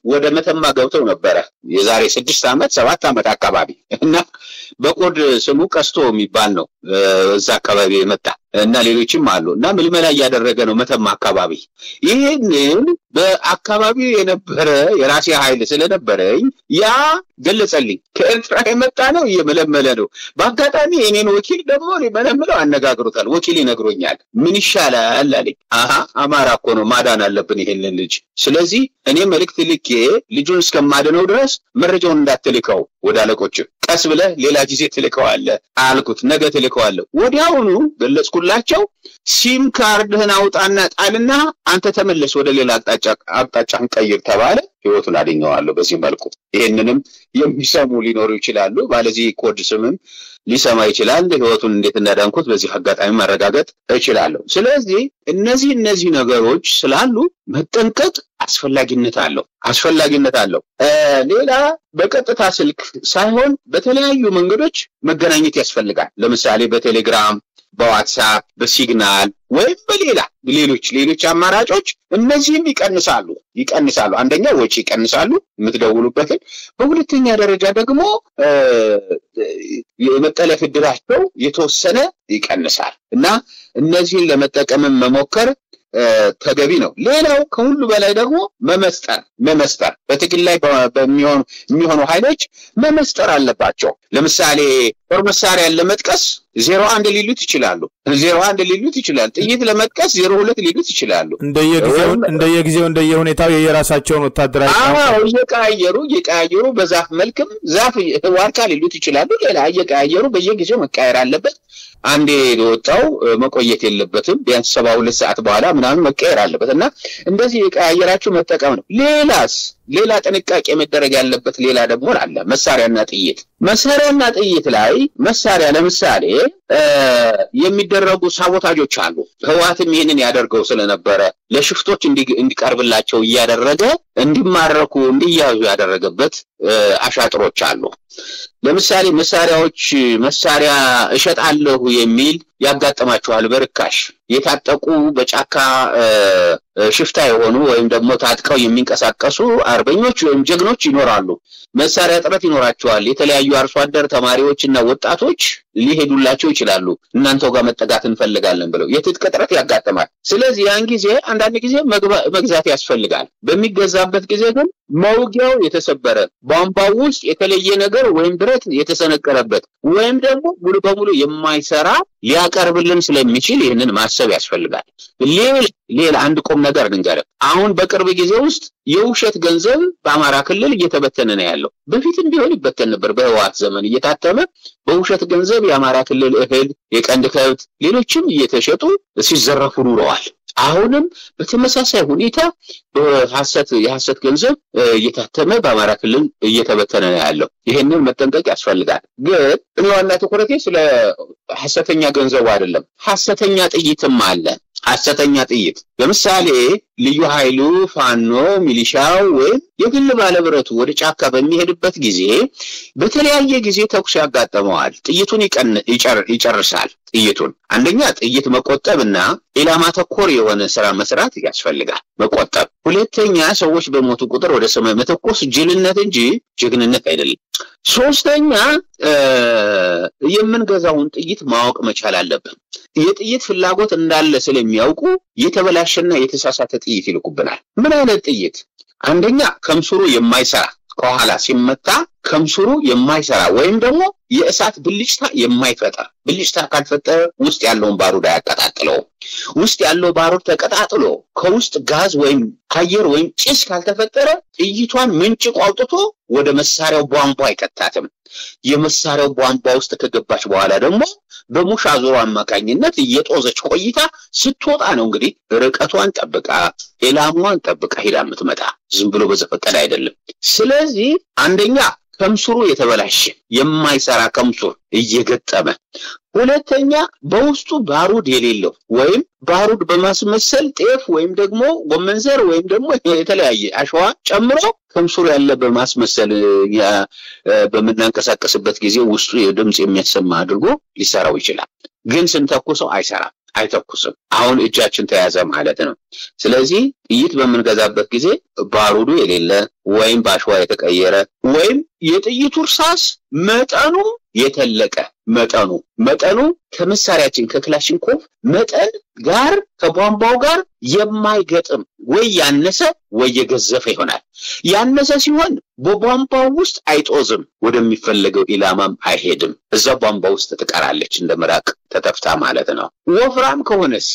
A: ወደ መተማ ገብተው ነበረ የዛሬ ስድስት ዓመት ሰባት ዓመት አካባቢ እና በኮድ ስሙ ቀስቶ የሚባል ነው እዛ አካባቢ የመጣ እና ሌሎችም አሉ እና ምልመላ እያደረገ ነው መተማ አካባቢ። ይህንን በአካባቢው የነበረ የራሴ ኃይል ስለነበረኝ ያ ገለጸልኝ። ከኤርትራ የመጣ ነው እየመለመለ ነው። በአጋጣሚ የኔን ወኪል ደግሞ ሊመለምለው አነጋግሮታል። ወኪል ይነግሮኛል። ምን ይሻላል አለኝ። አሀ አማራ እኮ ነው ማዳን አለብን ይሄንን ልጅ። ስለዚህ እኔ መልእክት ልኬ ልጁን እስከማድነው ድረስ መረጃውን እንዳትልከው ወደ አለቆች ቀስ ብለህ ሌላ ጊዜ ትልከዋለህ አልኩት። ነገ ትልከዋለህ። ወዲያውኑ ገለጽኩላቸው። ሲም ካርድህን አውጣና ጣልና አንተ ተመለስ ወደ ሌላ አቅጣጫ አቅጣጫን ቀይር ተባለ። ህይወቱን አገኘዋለሁ በዚህ መልኩ። ይህንንም የሚሰሙ ሊኖሩ ይችላሉ። ባለዚህ ኮድ ስምም ሊሰማ ይችላል። ህይወቱን እንዴት እንዳዳንኩት በዚህ አጋጣሚ ማረጋገጥ እችላለሁ። ስለዚህ እነዚህ እነዚህ ነገሮች ስላሉ መጠንቀቅ አስፈላጊነት አለው አስፈላጊነት አለው። ሌላ በቀጥታ ስልክ ሳይሆን በተለያዩ መንገዶች መገናኘት ያስፈልጋል። ለምሳሌ በቴሌግራም በዋትሳፕ በሲግናል ወይም በሌላ ሌሎች ሌሎች አማራጮች እነዚህም ይቀንሳሉ ይቀንሳሉ። አንደኛ ወጪ ይቀንሳሉ የምትደውሉበትን፣ በሁለተኛ ደረጃ ደግሞ የመጠለፍ እድላቸው የተወሰነ ይቀንሳል እና እነዚህን ለመጠቀምም መሞከር ተገቢ ነው። ሌላው ከሁሉ በላይ ደግሞ መመስጠር መመስጠር በትግል ላይ በሚሆኑ የሚሆኑ ኃይሎች መመስጠር አለባቸው። ለምሳሌ ጦር መሳሪያን ለመጥቀስ ዜሮ አንድ ሊሉት ይችላሉ። ዜሮ አንድ ሊሉት ይችላል። ጥይት ለመጥቀስ ዜሮ ሁለት ሊሉት ይችላሉ።
B: እንደየጊዜው እንደየጊዜው እንደየሁኔታው የየራሳቸውን ወታደራዊ
A: አዎ እየቀያየሩ እየቀያየሩ በዛፍ መልክም ዛፍ ዋርካ ሊሉት ይችላሉ። ሌላ እየቀያየሩ በየጊዜው መቃየር አለበት። አንዴ የወጣው መቆየት የለበትም። ቢያንስ ሰባ ሁለት ሰዓት በኋላ ምናምን መቀየር አለበት እና እንደዚህ የቀያየራችሁ መጠቀም ነው። ሌላስ ሌላ ጥንቃቄ መደረግ ያለበት ሌላ ደግሞ አለ። መሳሪያና ጥይት መሳሪያና ጥይት ላይ መሳሪያ ለምሳሌ የሚደረጉ ሳቦታጆች አሉ። ህወሓትም ይህንን ያደርገው ስለነበረ ለሽፍቶች እንዲቀርብላቸው እያደረገ እንዲማረኩ እንዲያዙ ያደረገበት አሻጥሮች አሉ። ለምሳሌ መሳሪያዎች መሳሪያ እሸጣለሁ የሚል ያጋጥማቸዋል። በርካሽ የታጠቁ በጫካ ሽፍታ የሆኑ ወይም ደግሞ ታጥቀው የሚንቀሳቀሱ አርበኞች ወይም ጀግኖች ይኖራሉ። መሳሪያ እጥረት ይኖራቸዋል። የተለያዩ አርሶ አደር ተማሪዎች እና ወጣቶች ሊሄዱላቸው ይችላሉ። እናንተው ጋር መጠጋት እንፈልጋለን ብለው የትጥቅ እጥረት ያጋጥማል። ስለዚህ ያን ጊዜ አንዳንድ ጊዜ መግዛት ያስፈልጋል። በሚገዛበት ጊዜ ግን መውጊያው የተሰበረ ቧንቧው ውስጥ የተለየ ነገር ወይም ብረት የተሰነቀረበት ወይም ደግሞ ሙሉ በሙሉ የማይሰራ ሊያቀርብልን ስለሚችል ይህንን ማሰብ ያስፈልጋል። ሌላ ሌላ አንድ ቁም ነገር ልንገርህ። አሁን በቅርብ ጊዜ ውስጥ የውሸት ገንዘብ በአማራ ክልል እየተበተነ ነው ያለው። በፊትም ቢሆን ይበተን ነበር። በህወሓት ዘመን እየታተመ በውሸት ገንዘብ የአማራ ክልል እህል፣ የቀንድ ከብት፣ ሌሎችም እየተሸጡ ሲዘረፉ ኑረዋል። አሁንም በተመሳሳይ ሁኔታ በሐሰት የሐሰት ገንዘብ እየታተመ በአማራ ክልል እየተበተነ ነው ያለው። ይሄንን መጠንቀቅ ያስፈልጋል። ግን እኔ ዋና ትኩረቴ ስለ ሐሰተኛ ገንዘቡ አይደለም። ሐሰተኛ ጥይትም አለ። ሐሰተኛ ጥይት ለምሳሌ ልዩ ኃይሉ ፋኖ፣ ሚሊሻው ወይም የግል ባለብረቱ ወደ ጫካ በሚሄድበት ጊዜ በተለያየ ጊዜ ተኩስ ያጋጥመዋል። ጥይቱን ይጨርሳል። ጥይቱን አንደኛ ጥይት መቆጠብና ኢላማ ተኮር የሆነ ስራ መስራት ያስፈልጋል። መቆጠብ። ሁለተኛ ሰዎች በሞቱ ቁጥር ወደ ሰማይ መተኮስ ጅልነት እንጂ ጀግንነት አይደለም። ሶስተኛ የምንገዛውን ጥይት ማወቅ መቻል አለብን። የጥይት ፍላጎት እንዳለ ስለሚያውቁ የተበላሸና የተሳሳተ ጥይት ይልኩብናል። ምን አይነት ጥይት? አንደኛ ከምስሩ የማይሰራ ከኋላ ሲመታ ከምስሩ የማይሰራ ወይም ደግሞ የእሳት ብልጭታ የማይፈጠር ብልጭታ ካልፈጠረ ውስጥ ያለውን ባሩድ አያቀጣጥለውም። ውስጥ ያለው ባሩድ ተቀጣጥሎ ከውስጥ ጋዝ ወይም አየር ወይም ጭስ ካልተፈጠረ ጥይቷን ምንጭቆ አውጥቶ ወደ መሳሪያው ቧንቧ አይከታትም። የመሳሪያው ቧንቧ ውስጥ ከገባች በኋላ ደግሞ በሙሽ አዙሮ አማካኝነት እየጦዘች ቆይታ ስትወጣ ነው እንግዲህ ርቀቷን ጠብቃ ኢላማዋን ጠብቃ ሄዳ የምትመጣ ዝም ብሎ በዘፈቀደ አይደለም። ስለዚህ አንደኛ ከምስሩ የተበላሸ የማይሰራ ከምሱር እየገጠመ ሁለተኛ በውስጡ ባሩድ የሌለው ወይም ባሩድ በማስመሰል ጤፍ ወይም ደግሞ ጎመን ዘር ወይም ደግሞ የተለያየ አሸዋ ጨምሮ ከምሱሩ ያለ በማስመሰል በምናንቀሳቀስበት ጊዜ ውስጡ የድምፅ የሚያሰማ አድርጎ ሊሰራው ይችላል። ግን ስንተኩሰው አይሰራም። አይተኩስም። አሁን እጃችን ተያዘ ማለት ነው። ስለዚህ ጥይት በምንገዛበት ጊዜ ባሩዱ የሌለ ወይም በአሸዋ የተቀየረ ወይም የጥይቱ እርሳስ መጠኑ የተለቀ መጠኑ መጠኑ ከመሳሪያችን ከክላሽንኮቭ መጠን ጋር ከቧንቧው ጋር የማይገጥም ወይ ያነሰ ወይ የገዘፈ ይሆናል። ያነሰ ሲሆን በቧንቧው ውስጥ አይጦዝም፣ ወደሚፈለገው ኢላማም አይሄድም። እዛ ቧንቧ ውስጥ ትቀራለች እንደ ምራቅ ተተፍታ ማለት ነው። ወፍራም ከሆነስ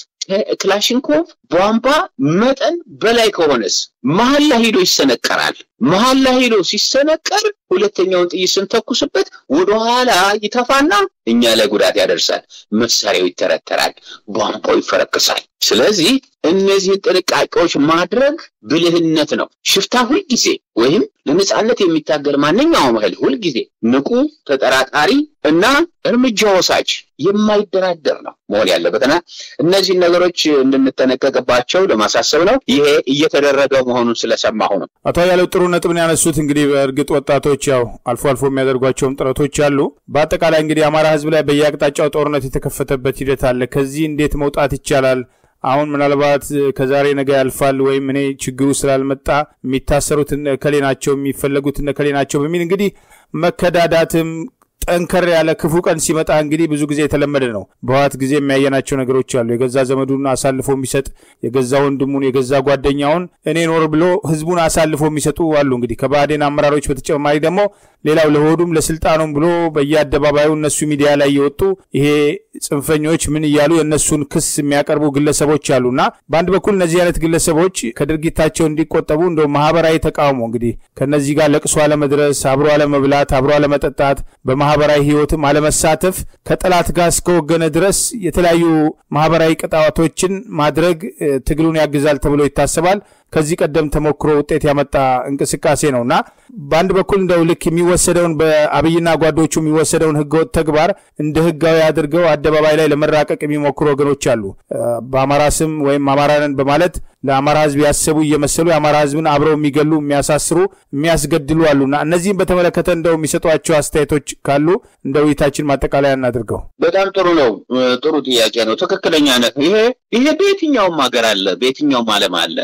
A: ክላሽንኮቭ ቧንቧ መጠን በላይ ከሆነስ መሀል ላይ ሄዶ ይሰነቀራል። መሀል ላይ ሄዶ ሲሰነቀር ሁለተኛውን ጥይት ስንተኩስበት ወደኋላ ይተፋና እኛ ላይ ጉዳት ያደርሳል። መሳሪያው ይተረተራል፣ ቧንቧው ይፈረክሳል። ስለዚህ እነዚህን ጥንቃቄዎች ማድረግ ብልህነት ነው። ሽፍታ ሁልጊዜ ወይም ለነጻነት የሚታገል ማንኛውም ኃይል ሁልጊዜ ንቁ፣ ተጠራጣሪ እና እርምጃ ወሳጅ የማይደራደር ነው መሆን ያለበትና እነዚህን ነገሮች እንድንጠነቀቅባቸው ለማሳሰብ ነው። ይሄ እየተደረገ መሆኑን ስለሰማሁ ነው።
B: አቶ አያሌው ጥሩ ነጥብን ያነሱት እንግዲህ በእርግጥ ወጣቶች ያው አልፎ አልፎ የሚያደርጓቸውም ጥረቶች አሉ። በአጠቃላይ እንግዲህ አማራ ሕዝብ ላይ በየአቅጣጫው ጦርነት የተከፈተበት ሂደት አለ። ከዚህ እንዴት መውጣት ይቻላል? አሁን ምናልባት ከዛሬ ነገ ያልፋል ወይም እኔ ችግሩ ስላልመጣ የሚታሰሩት እነከሌ ናቸው የሚፈለጉት እነከሌ ናቸው በሚል እንግዲህ መከዳዳትም ጠንከር ያለ ክፉ ቀን ሲመጣ እንግዲህ ብዙ ጊዜ የተለመደ ነው። በህወሓት ጊዜ የሚያየናቸው ነገሮች አሉ። የገዛ ዘመዱን አሳልፎ የሚሰጥ የገዛ ወንድሙን የገዛ ጓደኛውን እኔ ኖር ብሎ ህዝቡን አሳልፎ የሚሰጡ አሉ። እንግዲህ ከባህዴን አመራሮች በተጨማሪ ደግሞ ሌላው ለሆዱም ለስልጣኑም ብሎ በየአደባባዩ እነሱ ሚዲያ ላይ የወጡ ይሄ ጽንፈኞች ምን እያሉ የእነሱን ክስ የሚያቀርቡ ግለሰቦች አሉና በአንድ በኩል እነዚህ አይነት ግለሰቦች ከድርጊታቸው እንዲቆጠቡ እንደ ማህበራዊ ተቃውሞ እንግዲህ ከነዚህ ጋር ለቅሶ አለመድረስ፣ አብሮ አለመብላት፣ አብሮ አለመጠጣት፣ በማህበራዊ ህይወትም አለመሳተፍ ከጠላት ጋር እስከወገነ ድረስ የተለያዩ ማህበራዊ ቅጣቶችን ማድረግ ትግሉን ያግዛል ተብሎ ይታሰባል። ከዚህ ቀደም ተሞክሮ ውጤት ያመጣ እንቅስቃሴ ነው እና በአንድ በኩል እንደው ልክ የሚወሰደውን በአብይና ጓዶቹ የሚወሰደውን ህገወጥ ተግባር እንደ ህጋዊ አድርገው አደባባይ ላይ ለመራቀቅ የሚሞክሩ ወገኖች አሉ። በአማራ ስም ወይም አማራንን በማለት ለአማራ ህዝብ ያሰቡ እየመሰሉ የአማራ ህዝብን አብረው የሚገሉ የሚያሳስሩ፣ የሚያስገድሉ አሉና እነዚህም በተመለከተ እንደው የሚሰጧቸው አስተያየቶች ካሉ እንደ ውይይታችን ማጠቃለያ እናድርገው።
A: በጣም ጥሩ ነው። ጥሩ ጥያቄ ነው። ትክክለኛ ነህ። ይሄ ይሄ በየትኛውም ሀገር አለ፣ በየትኛውም ዓለም አለ።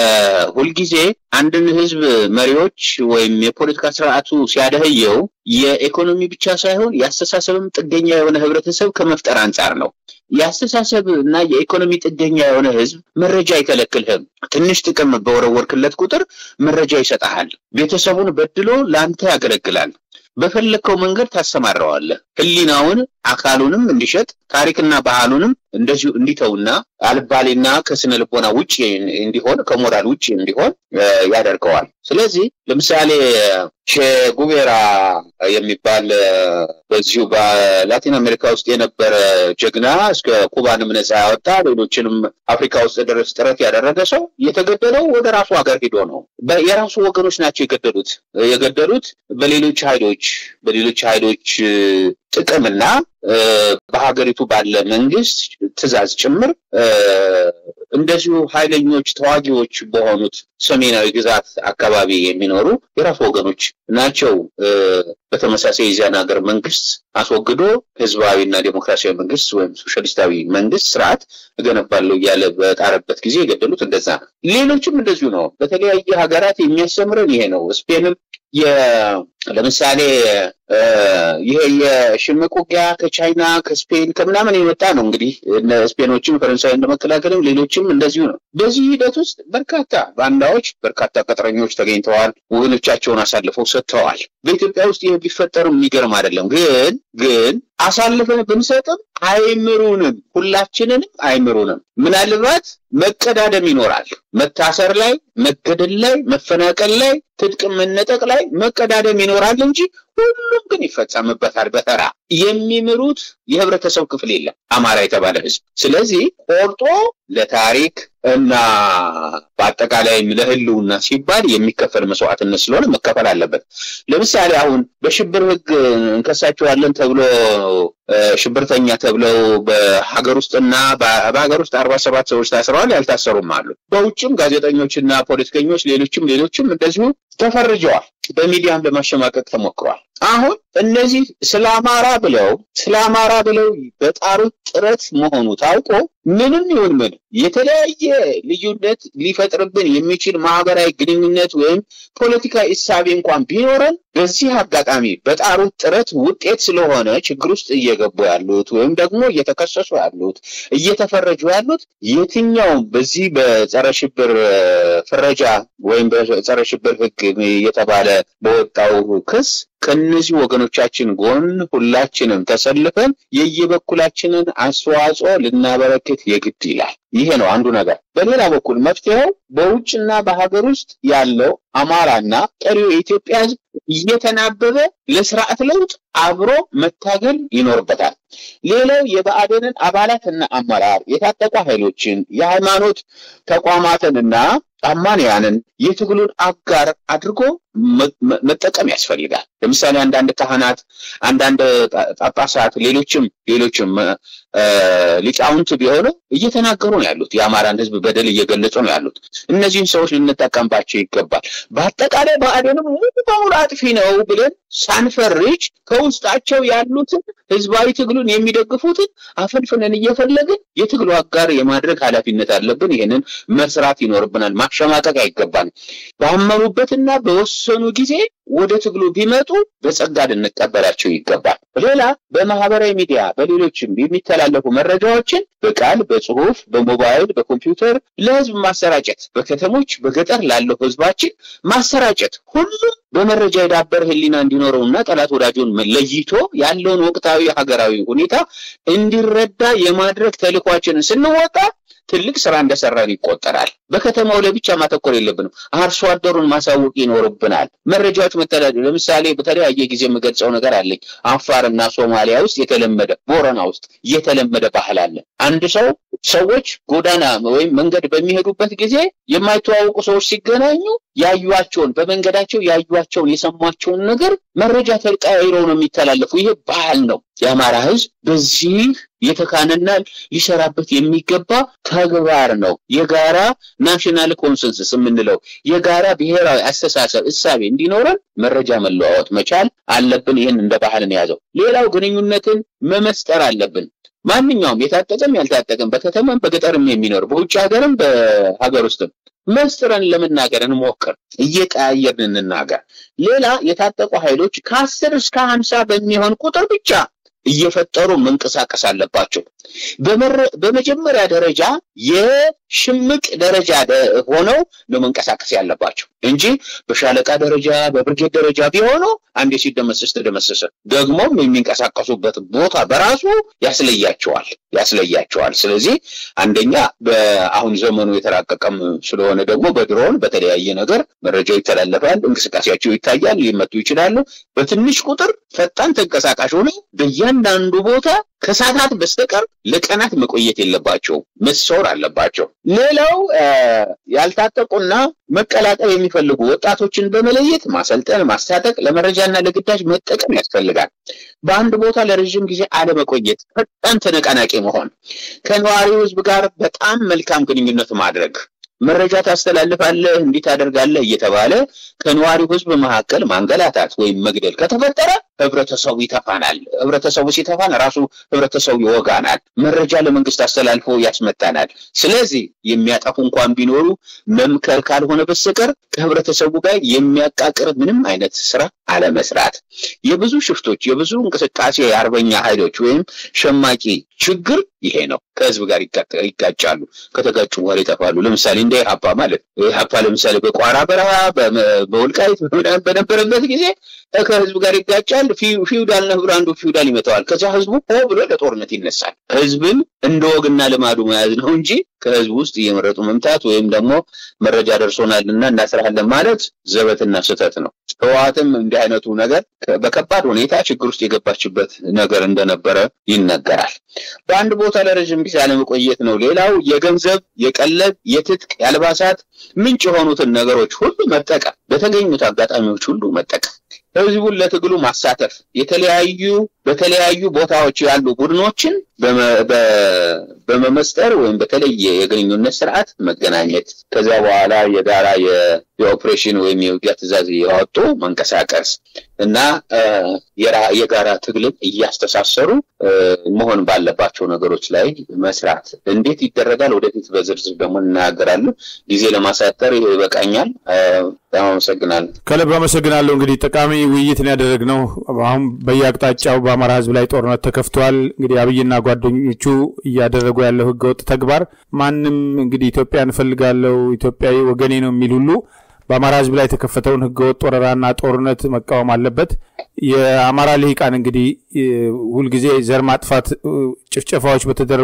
A: ሁልጊዜ አንድን ህዝብ መሪዎች ወይም የፖለቲካ ስርዓቱ ሲያደህየው የኢኮኖሚ ብቻ ሳይሆን የአስተሳሰብም ጥገኛ የሆነ ህብረተሰብ ከመፍጠር አንጻር ነው። የአስተሳሰብ እና የኢኮኖሚ ጥገኛ የሆነ ህዝብ መረጃ አይከለክልህም። ትንሽ ጥቅም በወረወርክለት ቁጥር መረጃ ይሰጠሃል። ቤተሰቡን በድሎ ለአንተ ያገለግላል። በፈለግከው መንገድ ታሰማራዋለህ። ህሊናውን አካሉንም እንዲሸጥ ታሪክና ባህሉንም እንደዚሁ እንዲተውና አልባሌና ከስነ ልቦና ውጭ እንዲሆን ከሞራል ውጭ እንዲሆን ያደርገዋል። ስለዚህ ለምሳሌ ቼጉቬራ የሚባል በዚሁ በላቲን አሜሪካ ውስጥ የነበረ ጀግና እስከ ኩባንም ነፃ ያወጣ ሌሎችንም አፍሪካ ውስጥ ድረስ ጥረት ያደረገ ሰው የተገደለው ወደ ራሱ ሀገር ሂዶ ነው። የራሱ ወገኖች ናቸው የገደሉት የገደሉት በሌሎች ኃይሎች በሌሎች ኃይሎች ጥቅምና በሀገሪቱ ባለ መንግስት ትዕዛዝ ጭምር እንደዚሁ ኃይለኞች ተዋጊዎች በሆኑት ሰሜናዊ ግዛት አካባቢ የሚኖሩ የራሱ ወገኖች ናቸው። በተመሳሳይ የዚያን ሀገር መንግስት አስወግዶ ህዝባዊና ዴሞክራሲያዊ መንግስት ወይም ሶሻሊስታዊ መንግስት ስርዓት እገነባለሁ እያለ በጣረበት ጊዜ የገደሉት እንደዛ ነው። ሌሎችም እንደዚሁ ነው። በተለያየ ሀገራት የሚያስተምረን ይሄ ነው። ስፔንም ለምሳሌ ይሄ የሽምቅ ውጊያ ከቻይና ከስፔን ከምናምን የመጣ ነው። እንግዲህ ስፔኖችም ፈረንሳይ እንደመከላከልም ሌሎችም እንደዚሁ ነው። በዚህ ሂደት ውስጥ በርካታ ባንዳዎች፣ በርካታ ቅጥረኞች ተገኝተዋል። ወገኖቻቸውን አሳልፈው ሰጥተዋል። በኢትዮጵያ ውስጥ ይህ ቢፈጠርም የሚገርም አይደለም። ግን ግን አሳልፈን ብንሰጥም አይምሩንም፣ ሁላችንንም አይምሩንም። ምናልባት መቀዳደም ይኖራል። መታሰር ላይ፣ መገደል ላይ፣ መፈናቀል ላይ፣ ትጥቅ መነጠቅ ላይ መቀዳደም ይኖራል እንጂ ሁሉም ግን ይፈጸምበታል። በተራ የሚምሩት የህብረተሰብ ክፍል የለም አማራ የተባለ ህዝብ። ስለዚህ ቆርጦ ለታሪክ እና በአጠቃላይም ለህልውና ሲባል የሚከፈል መስዋዕትነት ስለሆነ መከፈል አለበት። ለምሳሌ አሁን በሽብር ህግ እንከሳቸዋለን ተብሎ ሽብርተኛ ተብለው በሀገር ውስጥና በሀገር ውስጥ አርባ ሰባት ሰዎች ታስረዋል። ያልታሰሩም አሉ። በውጭም ጋዜጠኞችና ፖለቲከኞች ሌሎችም ሌሎችም እንደዚሁ ተፈርጀዋል። በሚዲያም ለማሸማቀቅ ተሞክሯል። አሁን እነዚህ ስለ አማራ ብለው ስለ አማራ ብለው በጣሩት ጥረት መሆኑ ታውቆ ምንም ይሁን ምን የተለያየ ልዩነት ሊፈጥርብን የሚችል ማህበራዊ ግንኙነት ወይም ፖለቲካዊ እሳቤ እንኳን ቢኖረን በዚህ አጋጣሚ በጣሩት ጥረት ውጤት ስለሆነ ችግር ውስጥ እየገቡ ያሉት ወይም ደግሞ እየተከሰሱ ያሉት እየተፈረጁ ያሉት የትኛውም በዚህ በጸረ ሽብር ፍረጃ ወይም በጸረ ሽብር ሕግ የተባለ በወጣው ክስ ከነዚህ ወገኖቻችን ጎን ሁላችንም ተሰልፈን የየበኩላችንን አስተዋጽኦ ልናበረክት የግድ ይላል። ይሄ ነው አንዱ ነገር። በሌላ በኩል መፍትሄው በውጭና በሀገር ውስጥ ያለው አማራና ቀሪው የኢትዮጵያ ሕዝብ እየተናበበ ለስርዓት ለውጥ አብሮ መታገል ይኖርበታል። ሌላው የብአዴንን አባላትና አመራር የታጠቁ ኃይሎችን የሃይማኖት ተቋማትንና አማንያንን የትግሉን አጋር አድርጎ መጠቀም ያስፈልጋል። ለምሳሌ አንዳንድ ካህናት፣ አንዳንድ ጳጳሳት፣ ሌሎችም ሌሎችም ሊቃውንት ቢሆኑ እየተናገሩ ነው ያሉት። የአማራን ህዝብ በደል እየገለጹ ነው ያሉት። እነዚህን ሰዎች ልንጠቀምባቸው ይገባል። በአጠቃላይ ብአዴንም ሙሉ በሙሉ አጥፊ ነው ብለን ሳንፈርጅ ከውስጣቸው ያሉትን ህዝባዊ ትግሉን የሚደግፉትን አፈንፍነን እየፈለግን የትግሉ አጋር የማድረግ ኃላፊነት አለብን። ይህንን መስራት ይኖርብናል። ማሸማቀቅ አይገባንም። ባመኑበትና በወሰኑ ጊዜ ወደ ትግሉ ቢመጡ በጸጋ ልንቀበላቸው ይገባል። ሌላ በማህበራዊ ሚዲያ በሌሎችም የሚተላለፉ መረጃዎችን በቃል በጽሁፍ፣ በሞባይል፣ በኮምፒውተር ለህዝብ ማሰራጨት፣ በከተሞች በገጠር ላለው ህዝባችን ማሰራጨት ሁሉም በመረጃ የዳበረ ህሊና እንዲኖረውና ጠላት ወዳጁን ለይቶ ያለውን ወቅታዊ ሀገራዊ ሁኔታ እንዲረዳ የማድረግ ተልዕኳችንን ስንወጣ ትልቅ ስራ እንደሰራን ይቆጠራል። በከተማው ላይ ብቻ ማተኮር የለብንም። አርሶ አደሩን ማሳወቅ ይኖርብናል። መረጃዎች መተዳደር ለምሳሌ በተለያየ ጊዜ የምገልጸው ነገር አለኝ። አፋርና ሶማሊያ ውስጥ የተለመደ ቦረና ውስጥ የተለመደ ባህል አለ። አንድ ሰው ሰዎች ጎዳና ወይም መንገድ በሚሄዱበት ጊዜ የማይተዋወቁ ሰዎች ሲገናኙ ያዩቸውን በመንገዳቸው ያዩቸውን የሰሟቸውን ነገር መረጃ ተቀያይረው ነው የሚተላለፉ። ይሄ ባህል ነው። የአማራ ህዝብ በዚህ የተካነና ሊሰራበት የሚገባ ተግባር ነው። የጋራ ናሽናል ኮንሰንሰስ የምንለው የጋራ ብሔራዊ አስተሳሰብ እሳቤ እንዲኖረን መረጃ መለዋወጥ መቻል አለብን። ይህን እንደ ባህልን የያዘው። ሌላው ግንኙነትን መመስጠር አለብን። ማንኛውም የታጠቀም ያልታጠቀም በከተማም በገጠርም የሚኖር በውጭ ሀገርም በሀገር ውስጥም መስጥረን ለመናገር እንሞክር፣ እየቀያየርን እንናገር። ሌላ የታጠቁ ኃይሎች ከአስር እስከ ሀምሳ በሚሆን ቁጥር ብቻ እየፈጠሩ መንቀሳቀስ አለባቸው። በመጀመሪያ ደረጃ የሽምቅ ደረጃ ሆነው ነው መንቀሳቀስ ያለባቸው እንጂ በሻለቃ ደረጃ በብርጌድ ደረጃ ቢሆኑ አንዴ ሲደመሰስ ተደመሰሰ። ደግሞም የሚንቀሳቀሱበት ቦታ በራሱ ያስለያቸዋል ያስለያቸዋል። ስለዚህ አንደኛ በአሁን ዘመኑ የተራቀቀም ስለሆነ ደግሞ በድሮን በተለያየ ነገር መረጃው ይተላለፋል፣ እንቅስቃሴያቸው ይታያል፣ ሊመቱ ይችላሉ። በትንሽ ቁጥር ፈጣን ተንቀሳቃሽ ሆነው በእያንዳንዱ ቦታ ከሰዓታት በስተቀር ለቀናት መቆየት የለባቸውም፣ መሰወር አለባቸው። ሌላው ያልታጠቁና መቀላቀል የሚፈልጉ ወጣቶችን በመለየት ማሰልጠን፣ ማስታጠቅ፣ ለመረጃና ለግዳጅ መጠቀም ያስፈልጋል። በአንድ ቦታ ለረዥም ጊዜ አለመቆየት፣ ፈጣን ተነቃናቂ መሆን፣ ከነዋሪው ሕዝብ ጋር በጣም መልካም ግንኙነት ማድረግ መረጃ ታስተላልፋለህ እንዲህ ታደርጋለህ እየተባለ ከነዋሪው ህዝብ መካከል ማንገላታት ወይም መግደል ከተፈጠረ ህብረተሰቡ ይተፋናል። ህብረተሰቡ ሲተፋን ራሱ ህብረተሰቡ ይወጋናል። መረጃ ለመንግስት አስተላልፎ ያስመታናል። ስለዚህ የሚያጠፉ እንኳን ቢኖሩ መምከር ካልሆነ በስተቀር ከህብረተሰቡ ጋር የሚያቃቅር ምንም አይነት ስራ አለመስራት። የብዙ ሽፍቶች የብዙ እንቅስቃሴ የአርበኛ ኃይሎች ወይም ሸማቂ ችግር ይሄ ነው። ከህዝብ ጋር ይጋጫሉ። ከተጋጩ በኋላ ይጠፋሉ። ለምሳሌ እንደ ኢህአፓ ማለት ኢህአፓ ለምሳሌ በቋራ በረሃ በወልቃይት በነበረበት ጊዜ ከህዝብ ጋር ይጋጫል። ፊውዳል ነህ ብሎ አንዱ ፊውዳል ይመታዋል። ከዚያ ህዝቡ ሆ ብሎ ለጦርነት ይነሳል። ህዝብን እንደ ወግና ልማዱ መያዝ ነው እንጂ ከህዝብ ውስጥ እየመረጡ መምታት ወይም ደግሞ መረጃ ደርሶናልና እናስራለን ማለት ዘበትና ስህተት ነው። ህወሓትም እንዲህ አይነቱ ነገር በከባድ ሁኔታ ችግር ውስጥ የገባችበት ነገር እንደነበረ ይነገራል። በአንድ ቦታ ለረዥም ጊዜ አለመቆየት ነው። ሌላው የገንዘብ፣ የቀለብ፣ የትጥቅ፣ የአልባሳት ምንጭ የሆኑትን ነገሮች ሁሉ መጠቀም፣ በተገኙት አጋጣሚዎች ሁሉ መጠቀም ህዝቡን ለትግሉ ማሳተፍ የተለያዩ በተለያዩ ቦታዎች ያሉ ቡድኖችን በመመስጠር ወይም በተለየ የግንኙነት ስርዓት መገናኘት ከዚያ በኋላ የጋራ የኦፕሬሽን ወይም የውጊያ ትዕዛዝ ያወጡ መንቀሳቀስ እና የጋራ ትግልን እያስተሳሰሩ መሆን ባለባቸው ነገሮች ላይ መስራት እንዴት ይደረጋል? ወደፊት በዝርዝር ደግሞ እናገራለን። ጊዜ ለማሳጠር ይሄ ይበቃኛል። በጣም አመሰግናለሁ።
B: ከልብ አመሰግናለሁ። እንግዲህ ጠቃሚ ውይይትን ያደረግነው አሁን በየአቅጣጫው በአማራ ሕዝብ ላይ ጦርነት ተከፍተዋል። እንግዲህ አብይና ጓደኞቹ እያደረጉ ያለው ህገወጥ ተግባር ማንም እንግዲህ ኢትዮጵያ እንፈልጋለው ኢትዮጵያዊ ወገኔ ነው የሚል ሁሉ በአማራ ህዝብ ላይ የተከፈተውን ህገወጥ ወረራና ጦርነት መቃወም አለበት። የአማራ ልሂቃን እንግዲህ ሁልጊዜ ዘር ማጥፋት ጭፍጨፋዎች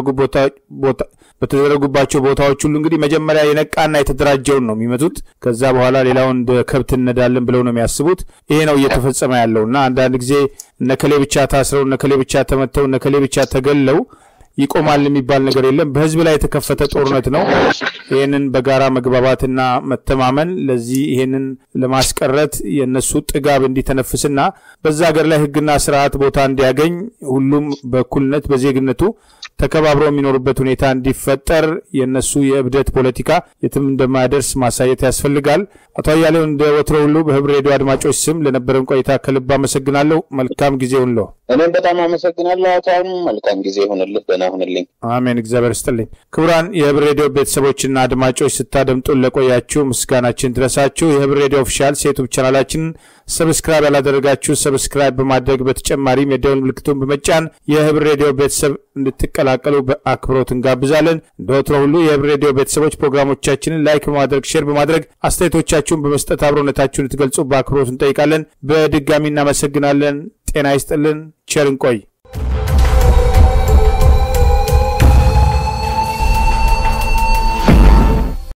B: በተደረጉባቸው ቦታዎች ሁሉ እንግዲህ መጀመሪያ የነቃና የተደራጀውን ነው የሚመቱት። ከዛ በኋላ ሌላውን እንደ ከብት እነዳለን ብለው ነው የሚያስቡት። ይሄ ነው እየተፈጸመ ያለው እና አንዳንድ ጊዜ እነከሌ ብቻ ታስረው እነከሌ ብቻ ተመተው እነከሌ ብቻ ተገለው ይቆማል የሚባል ነገር የለም። በህዝብ ላይ የተከፈተ ጦርነት ነው። ይህንን በጋራ መግባባትና መተማመን ለዚህ ይህንን ለማስቀረት የእነሱ ጥጋብ እንዲተነፍስና በዛ ሀገር ላይ ህግና ስርዓት ቦታ እንዲያገኝ ሁሉም በእኩልነት በዜግነቱ ተከባብሮ የሚኖሩበት ሁኔታ እንዲፈጠር የእነሱ የእብደት ፖለቲካ የትም እንደማያደርስ ማሳየት ያስፈልጋል። አቶ አያሌው እንደ ወትሮ ሁሉ በህብር ሬዲዮ አድማጮች ስም ለነበረን ቆይታ ከልብ አመሰግናለሁ። መልካም ጊዜ ሁንለው።
A: እኔም በጣም አመሰግናለሁ አቶ አሁኑ መልካም ጊዜ ይሆንልህ። ደህና ሁንልኝ።
B: አሜን። እግዚአብሔር ይስጥልኝ። ክቡራን የህብር ሬዲዮ ቤተሰቦችና አድማጮች ስታደምጡን ለቆያችሁ ምስጋናችን ድረሳችሁ። የህብር ሬዲዮ ኦፊሻል ሴቱብ ቻናላችንን ሰብስክራይብ ያላደረጋችሁ ሰብስክራይብ በማድረግ በተጨማሪም የደወል ምልክቱን በመጫን የህብር ሬዲዮ ቤተሰብ እንድትቀላቀሉ በአክብሮት እንጋብዛለን። እንደ ወትሮ ሁሉ የህብር ሬዲዮ ቤተሰቦች ፕሮግራሞቻችንን ላይክ በማድረግ ሼር በማድረግ አስተያየቶቻችሁን በመስጠት አብሮነታችሁን ልትገልጹ በአክብሮት እንጠይቃለን። በድጋሚ እናመሰግናለን። ጤና ይስጥልን። ቸር እንቆይ።